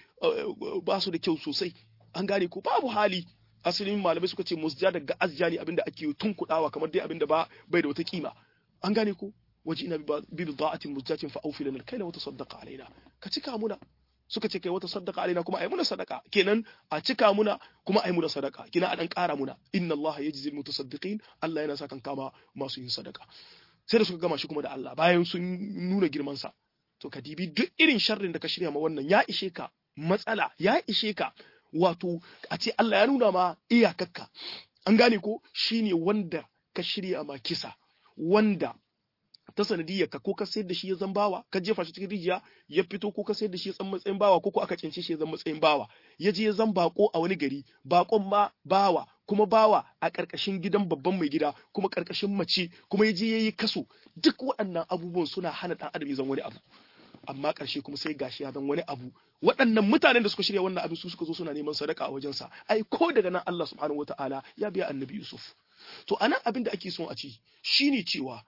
ba su da kyau sosai an gane ko babu hali asalin malamai suka ce musja daga azja ne abinda ake tun kudawa kamar dai abinda ba bai da wata kima an gane ko waje ina bi bida'atin muzjatin fa awfi lana kaila wata saddaqa alaina ka cika muna suka ce kai wata saddaqa alaina kuma ai muna sadaka kenan a cika muna kuma ai muna sadaka kina a dan kara muna inna Allah yajzi al-mutasaddiqin Allah yana sakan kama masu yin sadaka sai da suka gama shi kuma da Allah bayan sun nuna girman sa to ka dibi duk irin sharrin da ka shirya ma wannan ya ishe ka matsala ya ishe ka wato a ce Allah ya nuna ma iyakakka an gane ko shine wanda ka shirya ma kisa wanda ta sanadiyar ka ko ka sayar da shi ya zan bawa ka jefa shi cikin rijiya ya fito ko ka sayar da shi ya zan matsayin bawa ko ko aka cince shi ya zan matsayin bawa ya je ya zan bako a wani gari bakon ma bawa kuma bawa a ƙarƙashin gidan babban mai gida kuma ƙarƙashin mace kuma ya je ya yi kaso duk waɗannan abubuwan suna hana ɗan adam ya zan wani abu amma ƙarshe kuma sai gashi ya zan wani abu waɗannan mutanen da suka shirya wannan abin su suka zo suna neman sadaka a wajensa ai ko daga nan Allah subhanahu wataala ya biya annabi Yusuf to anan abin da ake son a ci shine cewa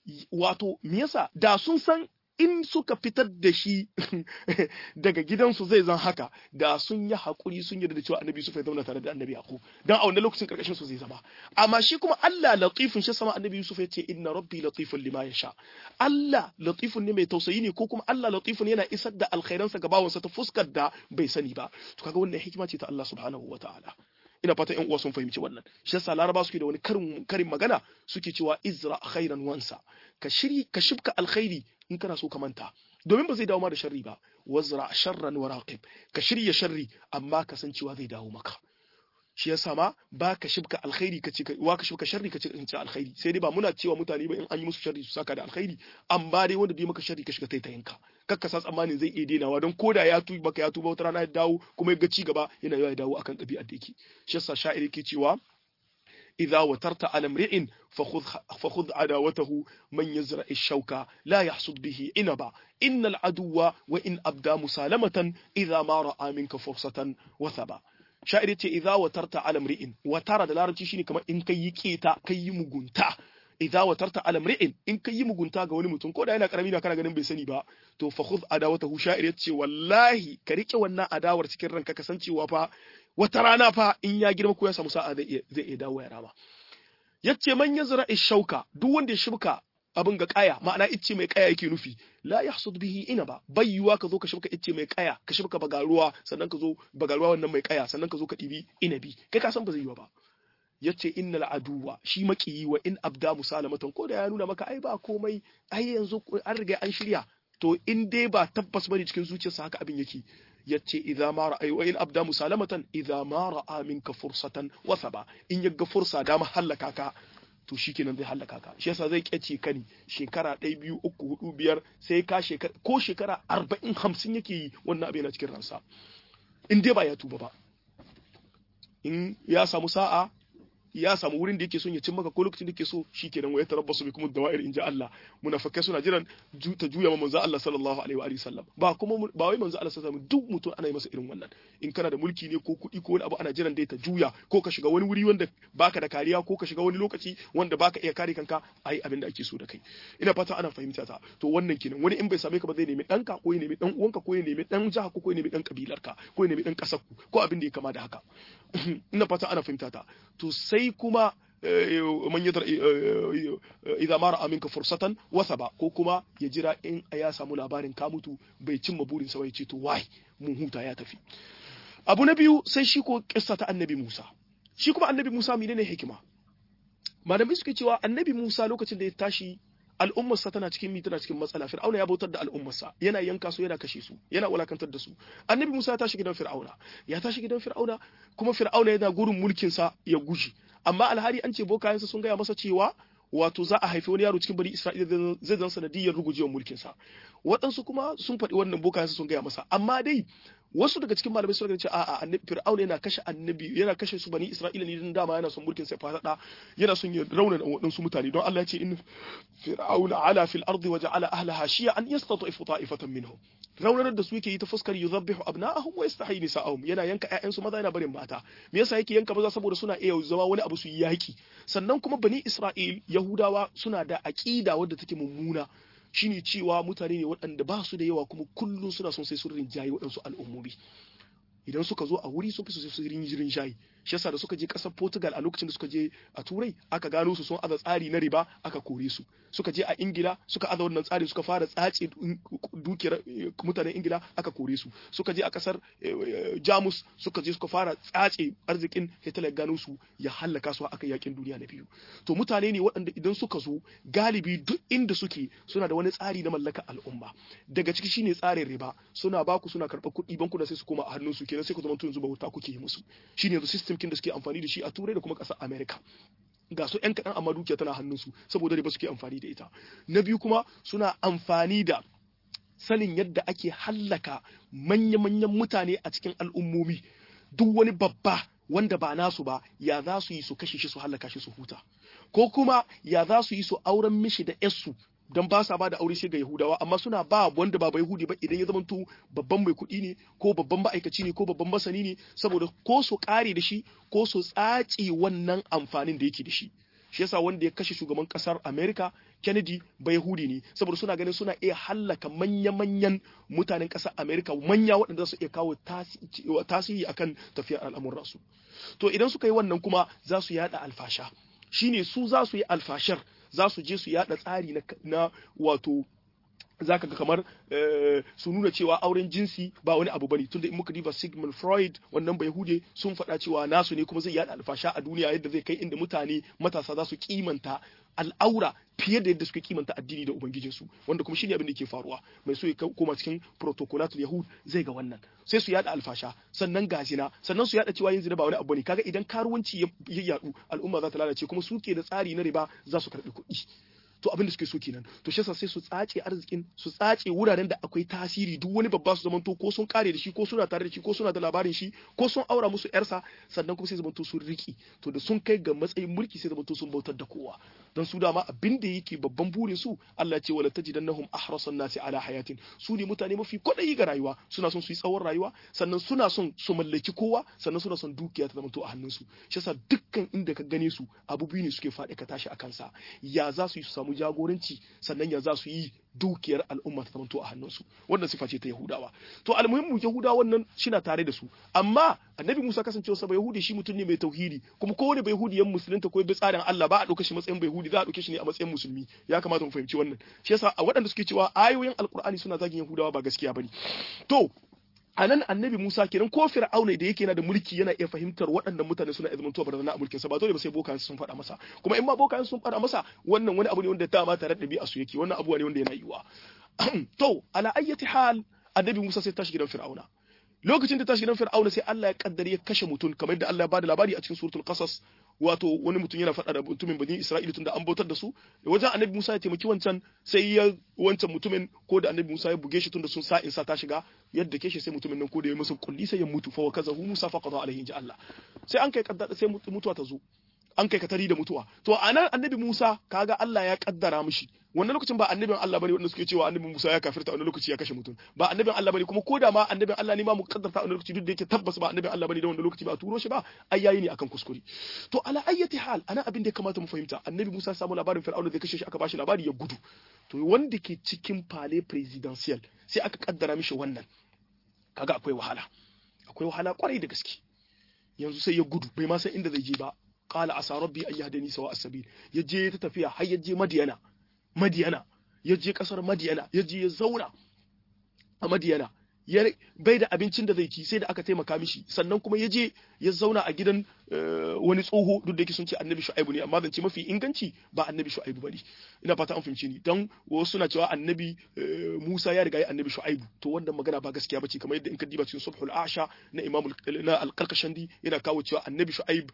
wato me yasa da sun san in suka fitar da shi daga gidansu zai zan haka da sun yi haƙuri sun yarda da cewa annabi Yusuf ya zauna tare da annabi Yaqub dan a wannan lokacin karkashin su zai zama amma shi kuma Allah latifun shi sama annabi Yusuf ya ce inna rabbi latifun lima yasha Allah latifun ne mai tausayi ne ko kuma Allah latifun yana isar da alkhairansa ga bawansa ta fuskar da bai sani ba to kaga wannan hikima ce ta Allah subhanahu wataala ina fatan ƴan uwa sun fahimci wannan shi yasa laraba suke da wani karin karin magana suke cewa izra khairan wansa ka shiri ka shibka alkhairi in kana so ka manta domin ba zai dawo ma da sharri ba wazra sharran wa raqib ka shirya sharri amma ka san cewa zai dawo maka shi yasa ma ba ka shibka alkhairi ka ce wa ka shibka sharri ka ce in ce alkhairi sai dai ba muna cewa mutane ba in an yi musu sharri su saka da alkhairi amma dai wanda bai maka sharri ka shiga taitayinka kakka sa tsammanin zai iya denawa don koda ya tuba baka ya tuba wata rana ya dawo kuma ya ga ci gaba yana yawa ya dawo akan ɗabi'ar da yake shi yasa sha'iri ke cewa إذا وترت على امرئ فخذ, فخذ عداوته من يزرع الشوكة لا يحصد به إنبا إن العدو وإن أبدى مسالمة إذا ما رأى منك فرصة وثبا شاعر إذا وترت على امرئ وترى دلارة شيني كما إن كي يكيتا كي مغنتا idza watarta ala mri'in in kai yi mugunta ga wani mutum ko da yana karami na kana ganin bai sani ba to fa khudh adawatahu sha'ir yace wallahi ka rike wannan adawar cikin ranka kasancewa fa wata rana fa in ya girma ko ya samu sa'a zai iya zai iya dawo ya rama yace man yazra ishauka duk wanda ya shibka abin ga kaya ma'ana icce mai kaya yake nufi la yahsud bihi ina ba bayyuwa ka zo ka shibka icce mai kaya ka shibka bagaruwa sannan ka zo bagaruwa wannan mai kaya sannan ka zo ka dibi inabi kai ka san ba zai yi ba yace innal aduwa shi makiyi wa in abda musalamatan ko da ya nuna maka ai ba komai ai yanzu an riga an shirya to in dai ba tabbas bane cikin zuciyarsa haka abin yake yace idza ma ra'a wa in abda musalamatan idza ma ra'a minka fursatan wa thaba in yaga fursa da mahallaka ka to shikenan zai hallaka ka shi yasa zai kyace ka ne shekara ɗaya biyu uku hudu biyar sai ka shekara ko shekara arba'in hamsin yake yi wannan abin yana cikin ransa in dai ba ya tuba ba in ya samu sa'a ya samu wurin da yake son ya cin maka ko lokacin da yake so shikenan wa ya tarabbasu bi kuma dawa'ir inji Allah munafikai suna jiran ta juya ma manzo Allah sallallahu alaihi wa alihi sallam ba kuma ba wai manzo Allah sallallahu alaihi duk mutum ana yi masa irin wannan in kana da mulki ne ko kuɗi ko wani abu ana jiran dai ta juya ko ka shiga wani wuri wanda baka da kariya ko ka shiga wani lokaci wanda baka iya kare kanka ai abin da ake so da kai ina fata ana fahimta ta to wannan kenan wani in bai same ka ba zai nemi ɗanka ko ya nemi ɗan uwanka ko ya nemi ɗan jiha ko ya nemi ɗan kabilarka ko ya nemi ɗan ƙasar ku ko abin da ya kama da haka ina fata ana fahimta ta to sai kuma man yadar idan mara aminka fursatan wasa ba ko kuma ya jira in ya samu labarin ka mutu bai cimma burin sa bai ce to wai mun huta ya tafi abu na biyu sai shi ko kissa ta annabi Musa shi kuma annabi Musa menene hikima malamai suke cewa annabi Musa lokacin da ya tashi al'ummarsa tana cikin mi tana cikin matsala fir'auna ya bautar da al'ummarsa yana yanka su yana kashe su yana wulakantar da su annabi Musa ya tashi gidan fir'auna ya tashi gidan fir'auna kuma fir'auna yana gurin mulkin sa ya guji amma alhari an ce bokayensa sun gaya masa cewa wato za a haifi wani yaro cikin bari Isra'ila zai zan sanadiyar rugujewar mulkin sa waɗansu kuma sun faɗi wannan bokayensa sun gaya masa amma dai wasu daga cikin malamai suka ce a'a annabi fir'auna yana kashe annabi yana kashe su bani isra'ila ne dan dama yana son mulkin sai fada yana son ya rauna waɗansu mutane don Allah ya ce in fir'auna ala fil ardi wa ja'ala ahlaha shi'an yastatifu ta'ifatan minhum raunanar da su yake yi ta fuskar yuzabbihu abna'ahum wa yastahi nisa'ahum yana yanka ƴaƴansu maza yana barin mata me yasa yake yanka maza saboda suna iya zama wani abu su yi yaki sannan kuma bani isra'il yahudawa suna da aqida wadda take mummuna shine cewa mutane ne waɗanda ba su da yawa kuma kullum suna son sai su rinjaye waɗansu al'ummomi idan suka zo a wuri sun fi su su rinjirin shayi shi yasa da suka je ƙasar Portugal a lokacin da suka je a Turai aka gano su sun aza tsari na riba aka kore su suka je a Ingila suka aza wannan tsari suka fara tsace dukiyar mutanen Ingila aka kore su suka je a ƙasar Jamus suka je suka fara tsace arzikin Hitler gano su ya hallaka su aka yakin duniya na biyu to mutane ne waɗanda idan suka zo galibi duk inda suke suna da wani tsari na mallaka al'umma daga ciki shine tsarin riba suna baku suna karɓar kuɗi bankuna sai su koma a hannun su kenan sai ku zama yanzu bauta kuke yi musu shine yanzu system kin da suke amfani da shi a turai da kuma ƙasar america ga su 'yan kaɗan amma dukiya tana hannunsu saboda riba suke amfani da ita na biyu kuma suna amfani da sanin yadda ake hallaka manya-manyan mutane a cikin al'ummomi duk wani babba wanda ba nasu ba ya za su yi su kashe shi su hallaka shi su huta ko kuma ya za su yi su auren mishi da 'yarsu don ba sa ba da aure sai ga Yahudawa amma suna ba wanda ba Yahudi ba idan ya zamanto babban mai kuɗi ne ko babban ma'aikaci ne ko babban masani ne saboda ko su ƙare da shi ko su tsaci wannan amfanin da yake da shi shi yasa wanda ya kashe shugaban kasar America Kennedy ba Yahudi ne saboda suna ganin suna iya hallaka manya-manyan mutanen kasar America manya waɗanda su iya kawo tasiri akan tafiyar al'amuransu to idan suka yi wannan kuma za su yada alfasha shine su za su yi alfashar za su je su yada tsari na wato zaka ga kamar su nuna cewa auren jinsi ba wani abu bane tunda in muka diba Sigmund Freud wannan bai hude sun faɗa cewa nasu ne kuma zai yada alfasha a duniya yadda zai kai inda mutane matasa za su kimanta al'aura fiye da yadda suke kimanta addini da ubangijinsu wanda kuma shine abin da ke faruwa mai so ya koma cikin protocolatul yahud zai ga wannan sai su yada alfasha sannan gazina sannan su yada cewa yin zina ba wani abu ne kaga idan karuwanci ya yadu al'umma za ta lalace kuma suke da tsari na riba za su karbi kuɗi to abin da suke so kenan to shi yasa sai su tsace arzikin su tsace wuraren da akwai tasiri duk wani babba su zamanto ko sun kare da shi ko suna tare da shi ko suna da labarin shi ko sun aura musu yarsa sannan kuma sai zamanto sun riki to da sun kai ga matsayin mulki sai zamanto sun bautar da kowa don su dama abin da yake babban burin su Allah ce wala tajidannahum ahrasan nasi ala hayatin su ne mutane mafi kwadayi ga rayuwa suna son su yi tsawon rayuwa sannan suna son su mallaki kowa sannan suna son dukiya ta zamanto a hannunsu shi yasa dukkan inda ka gane su abu biyu ne suke faɗi ka tashi a kansa ya za su yi su samu jagoranci sannan ya za su yi dukiyar al'umma ta zamanto a hannunsu wannan sifa ce ta yahudawa to almuhimmu yahudawa wannan shina tare da su amma annabi musa kasancewa sa yahudi shi mutum ne mai tauhidi kuma kowane bai yahudi yan musulunta ko bi tsarin Allah ba a ɗauka shi matsayin bai yahudi za a ɗauke shi ne a matsayin musulmi ya kamata mu fahimci wannan shi yasa a waɗanda suke cewa ayoyin alkur'ani suna zagin yahudawa ba gaskiya bane to a nan annabi Musa kenan ko Fir'auna da yake yana da mulki yana iya fahimtar waɗannan mutane suna iya zamantowa barazana a mulkin sa ba dole ba sai bokan sun faɗa masa kuma in ma bokan sun faɗa masa wannan wani abu ne wanda dama tare da ɗabi'a su yake wannan abu ne wanda yana yiwa to ala ayyati hal annabi Musa sai tashi gidan Fir'auna lokacin da tashi gidan Fir'auna sai Allah ya kaddare ya kashe mutum kamar yadda Allah ya bada labari a cikin suratul qasas wato wani mutum yana faɗa da mutumin bani Isra'ila tunda an bautar da su wajen annabi Musa ya taimaki wancan sai ya wancan mutumin ko da annabi Musa ya buge shi tunda sun sa in sa ta shiga yadda ke shi sai mutumin nan ko da ya musu kulli sai ya mutu fa wakazahu Musa fa qada alaihi inja Allah sai an kai kaddara sai mutuwa ta zo an kai katari da mutuwa to anan annabi Musa kaga Allah ya kaddara mishi wannan lokacin ba annabin Allah bane wanda suke cewa annabi Musa ya kafirta wannan lokaci ya kashe mutum ba annabin Allah bane kuma ko da ma annabin Allah ne ma mu kaddarta wannan lokaci duk da yake tabbas ba annabin Allah bane da wannan lokaci ba a turo shi ba ai yayi ne akan kuskure to ala ayyati hal ana abin da ya kamata mu fahimta annabi Musa ya samu labarin Fir'auna zai kashe shi aka bashi labari ya gudu to wanda ke cikin palais presidential sai aka kaddara mishi wannan kaga akwai wahala akwai wahala kwarai da gaske yanzu sai ya gudu bai ma san inda zai je ba qala asa rabbi an yahdani sawa as-sabil ya je ta tafiya har ya je Madiyana Madiyana ya je kasar Madiyana ya je ya zauna a Madiyana ya bai da abincin da zai ci sai da aka taimaka mishi sannan kuma ya je ya zauna a gidan wani tsoho duk da yake sun ce annabi shu'aibu ne amma zance mafi inganci ba annabi shu'aibu bane ina fata an fahimci ni dan wasu suna cewa annabi Musa ya riga ya annabi shu'aibu to wannan magana ba gaskiya bace kamar yadda in ka diba cikin subhul asha na imam na al-qalqashandi yana kawo cewa annabi shu'aib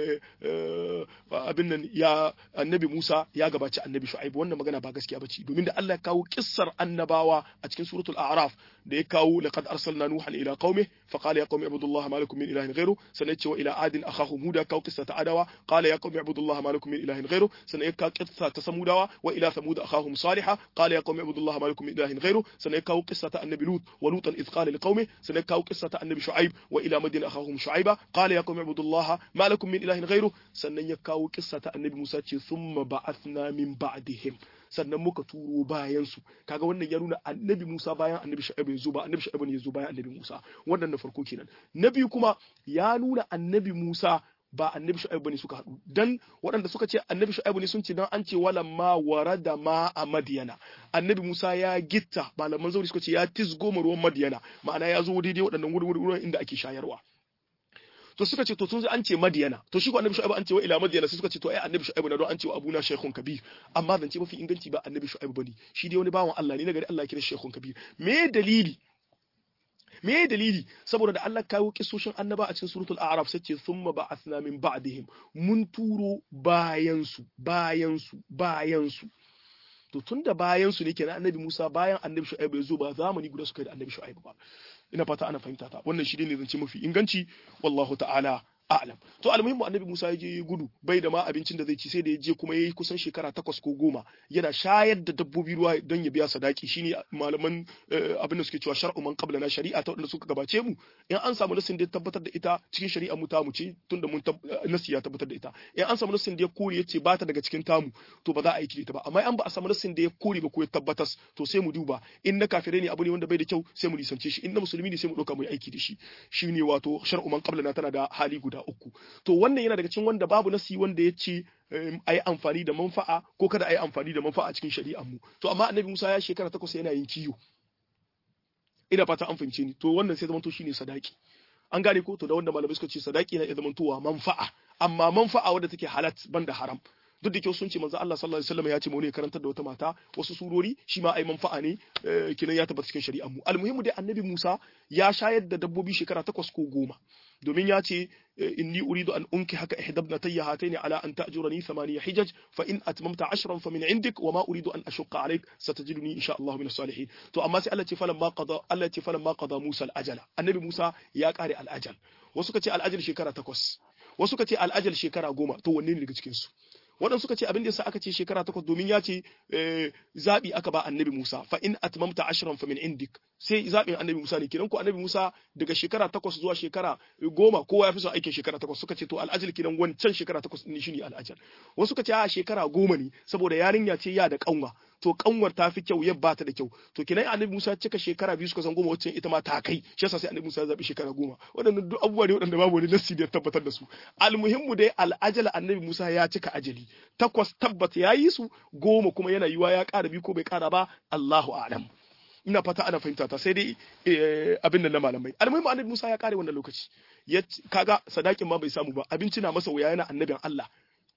abin nan ya annabi Musa ya gabaci annabi shu'aibu wannan magana ba gaskiya bace domin da Allah ya kawo kissar annabawa a cikin suratul a'raf da ya kawo laqad arsalna nuhan ila qaumi fa qala ya qaumi ibudullaha ma lakum min ilahin ghayru sannan ce wa ila adin akhahum huda kawo qissa ta adawa qala ya qaumi ibudullaha ma lakum min ilahin ghayru sannan ya kawo qissa ta samudawa wa ila samud akhahum salihah qala ya qaumi ibudullaha ma lakum min ilahin ghayru sannan ya kawo qissa ta annabi lut wa lutan idh qala liqaumi sannan ya kawo qissa ta annabi shu'aib wa ila madin akhahum shu'aiba qala ya qaumi ibudullaha ma lakum min ilahin ghayru sannan ya kawo qissa ta annabi musa ce thumma ba'athna min ba'dihim sannan muka turo bayan su kaga wannan ya nuna annabi Musa bayan annabi Shu'aib ya zo ba annabi Shu'aib ne ya zo bayan annabi Musa wannan na farko kenan na biyu kuma ya nuna annabi Musa ba annabi Shu'aib bane suka haɗu dan waɗanda suka ce annabi Shu'aib ne sun ce dan an ce wala ma warada ma a Madiyana annabi Musa ya gitta malaman zauri suka ce ya tisgo ruwan Madiyana ma'ana ya zo daidai waɗannan wurin inda ake shayarwa to suka ce to sun an ce madiyana to shi ko annabi shu'aib an ce wa ila madiyana sai suka ce to ai annabi shu'aib na don an ce wa abuna shaykhun kabir amma zance mafi inganci ba annabi shu'aib bane shi dai wani bawan Allah ne na gari Allah ya kira shaykhun kabir me dalili me dalili saboda da Allah kawo kisoshin annaba a cikin suratul a'raf sai ce thumma ba'athna min ba'dihim mun turo bayan su bayan su bayan su to tunda bayan su ne kenan annabi Musa bayan annabi Shu'aib ya zo ba zamani guda suka yi da annabi Shu'aib ba ina fata ana fahimta ta wannan shi ne zance mafi inganci wallahu ta'ala a'lam to almuhimmu annabi Musa ya je gudu bai da ma abincin da zai ci sai da ya je kuma yayi kusan shekara takwas ko goma yana shayar da dabbobi ruwa don ya biya sadaki shine malaman abin da suke cewa shar'u man qablana shari'a ta wanda suka gabace mu in an samu nasin da ya tabbatar da ita cikin shari'a mu ta mu ce tunda mun nasi ya tabbatar da ita in an samu nasin da ya kore yace ba ta daga cikin tamu to ba za a aiki da ita ba amma an ba a samu nasin da ya kore ba ko ya tabbatas to sai mu duba in na kafirai ne abu ne wanda bai da kyau sai mu nisance shi in na musulmi ne sai mu dauka mu yi aiki da shi shine wato shar'u man qablana tana da hali guda uku to wannan yana daga cikin wanda babu nasi wanda ya ce a yi amfani da manfa'a ko kada a yi amfani da manfa'a cikin shari'ar mu to amma annabi Musa ya shekara takwas yana yin kiyo ina fata an fahimce ni to wannan sai zamanto shine sadaki an gane ko to da wanda malamai suka ce sadaki na iya zamantowa manfa'a amma manfa'a wadda take halat banda haram duk da kyau sun ce manzo Allah sallallahu alaihi wasallam ya ce mu ne karantar da wata mata wasu surori shi ma ai manfa'a ne kinan ya tabbata cikin shari'ar mu almuhimu dai annabi Musa ya shayar da dabbobi shekara takwas ko goma domin ya ce inni uridu an unki haka ihdabna tayya hataini ala an ta'jurani thamaniya hijaj fa in atmamta ashran fa min indik wa ma uridu an ashqa alayk satajiduni insha Allah min as-salihin to amma sai Allah ce falan ma qada Allah ce falan ma qada Musa al-ajala annabi Musa ya kare al-ajal wasu ka ce al-ajal shekara takwas wasu ka ce al-ajal shekara goma to wanne ne daga cikin su waɗansu suka ce abin da yasa aka ce shekara takwas domin ya ce zaɓi aka ba annabi Musa fa in atmamta ashran fa min indik sai zaɓin annabi Musa ne kiran ko annabi Musa daga shekara takwas zuwa shekara goma kowa ya fi son aikin shekara takwas suka ce to al'ajal kiran wancan shekara takwas ne shine al'ajal wasu suka ce a shekara goma ne saboda yarinya ce ya da kanwa to kanwar ta fi kyau ya ba ta da kyau to kinan annabi Musa cika shekara biyu suka san goma wacce ita ma ta kai shi yasa sai annabi Musa ya zabi shekara goma waɗannan duk abubuwa ne waɗanda babu wani nassi da tabbatar da su almuhimmu dai al'ajal annabi Musa ya cika ajali takwas tabbat ya yi su goma kuma yana yiwa ya ƙara biyu ko bai ƙara ba Allahu a'lam ina fata ana fahimta ta sai dai abin da na malamai almuhimmu annabi Musa ya ƙare wannan lokaci ya kaga sadakin ma bai samu ba abinci na masa wuya yana annabin Allah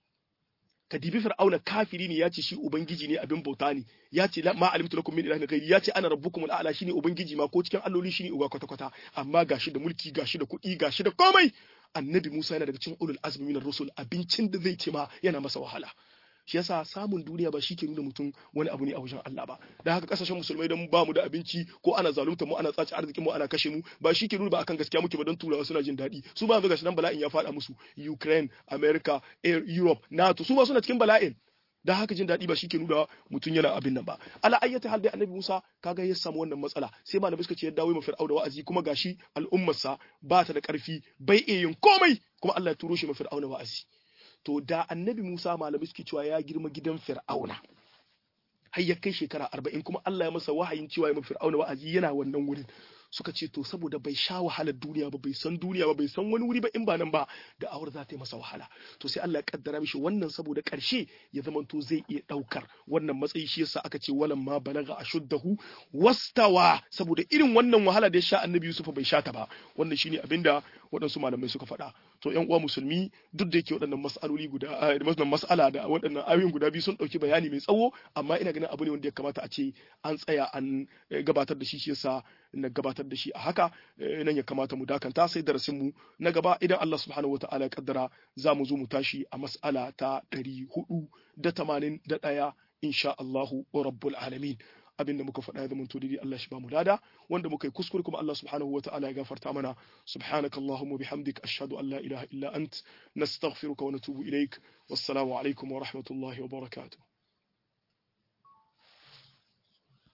ka dibi fir'auna kafiri ne ya ce shi ubangiji ne abin bauta ne ya ce ma alimtu lakum min ilahin ghairi ya ce ana rabbukum al'ala shine ubangiji ma ko cikin alloli shine uba kwata kwata amma gashi da mulki gashi da kuɗi gashi da komai annabi Musa yana daga cikin ulul azmi minar rusul abincin da zai ce ma yana masa wahala shi yasa samun duniya ba shi ke nuna mutum wani abu ne a wajen Allah ba da haka kasashen musulmai don ba mu da abinci ko ana zalunta mu ana tsaci arzikin mu ana kashe mu ba shi ke nuna ba akan gaskiya muke ba don turawa suna jin daɗi su ba yanzu gashi nan bala'in ya faɗa musu Ukraine America Europe NATO su ba suna cikin bala'in da haka jin daɗi ba shi ke nuna mutum yana abin nan ba ala ayyata hal dai annabi Musa kaga ya samu wannan matsala sai malamai suka ce ya dawo ma fir'auna wa'azi kuma gashi al'ummarsa ba ta da ƙarfi bai iya yin komai kuma Allah ya turo shi ma fir'auna wa'azi to da annabi Musa malamai suke cewa ya girma gidan Fir'auna har ya kai shekara arba'in kuma Allah ya masa wahayin cewa ya ma Fir'auna wa'azi yana wannan wurin suka ce to saboda bai sha wahalar duniya ba bai san duniya ba bai san wani wuri ba in ba nan ba da awar za ta yi masa wahala to sai Allah ya kaddara mishi wannan saboda karshe ya zama to zai iya daukar wannan matsayi shi yasa aka ce walan ma balaga ashuddahu wastawa saboda irin wannan wahala da ya sha annabi Yusuf bai sha ta ba wannan shine abinda waɗansu malamai suka faɗa to yan uwa musulmi duk da yake waɗannan mas'aloli guda wannan mas'ala da waɗannan ayoyin guda biyu sun ɗauki bayani mai tsawo amma ina ganin abu ne wanda ya kamata a ce an tsaya an gabatar da shi shi yasa na gabatar da shi a haka nan ya kamata mu dakanta sai darasin mu na gaba idan Allah subhanahu wataala ya kaddara za mu zo mu tashi a mas'ala ta ɗari hudu da tamanin da ɗaya insha Allahu rabbul alamin abinda muka faɗa ya zamanto daidai Allah shi ba mu lada wanda muka yi kuskure kuma Allah subhanahu wa ta'ala ya gafarta mana subhanakallahumma bihamdik ashhadu an la ilaha illa ant nastaghfiruka wa natubu ilaik wassalamu alaikum wa rahmatullahi wa barakatuh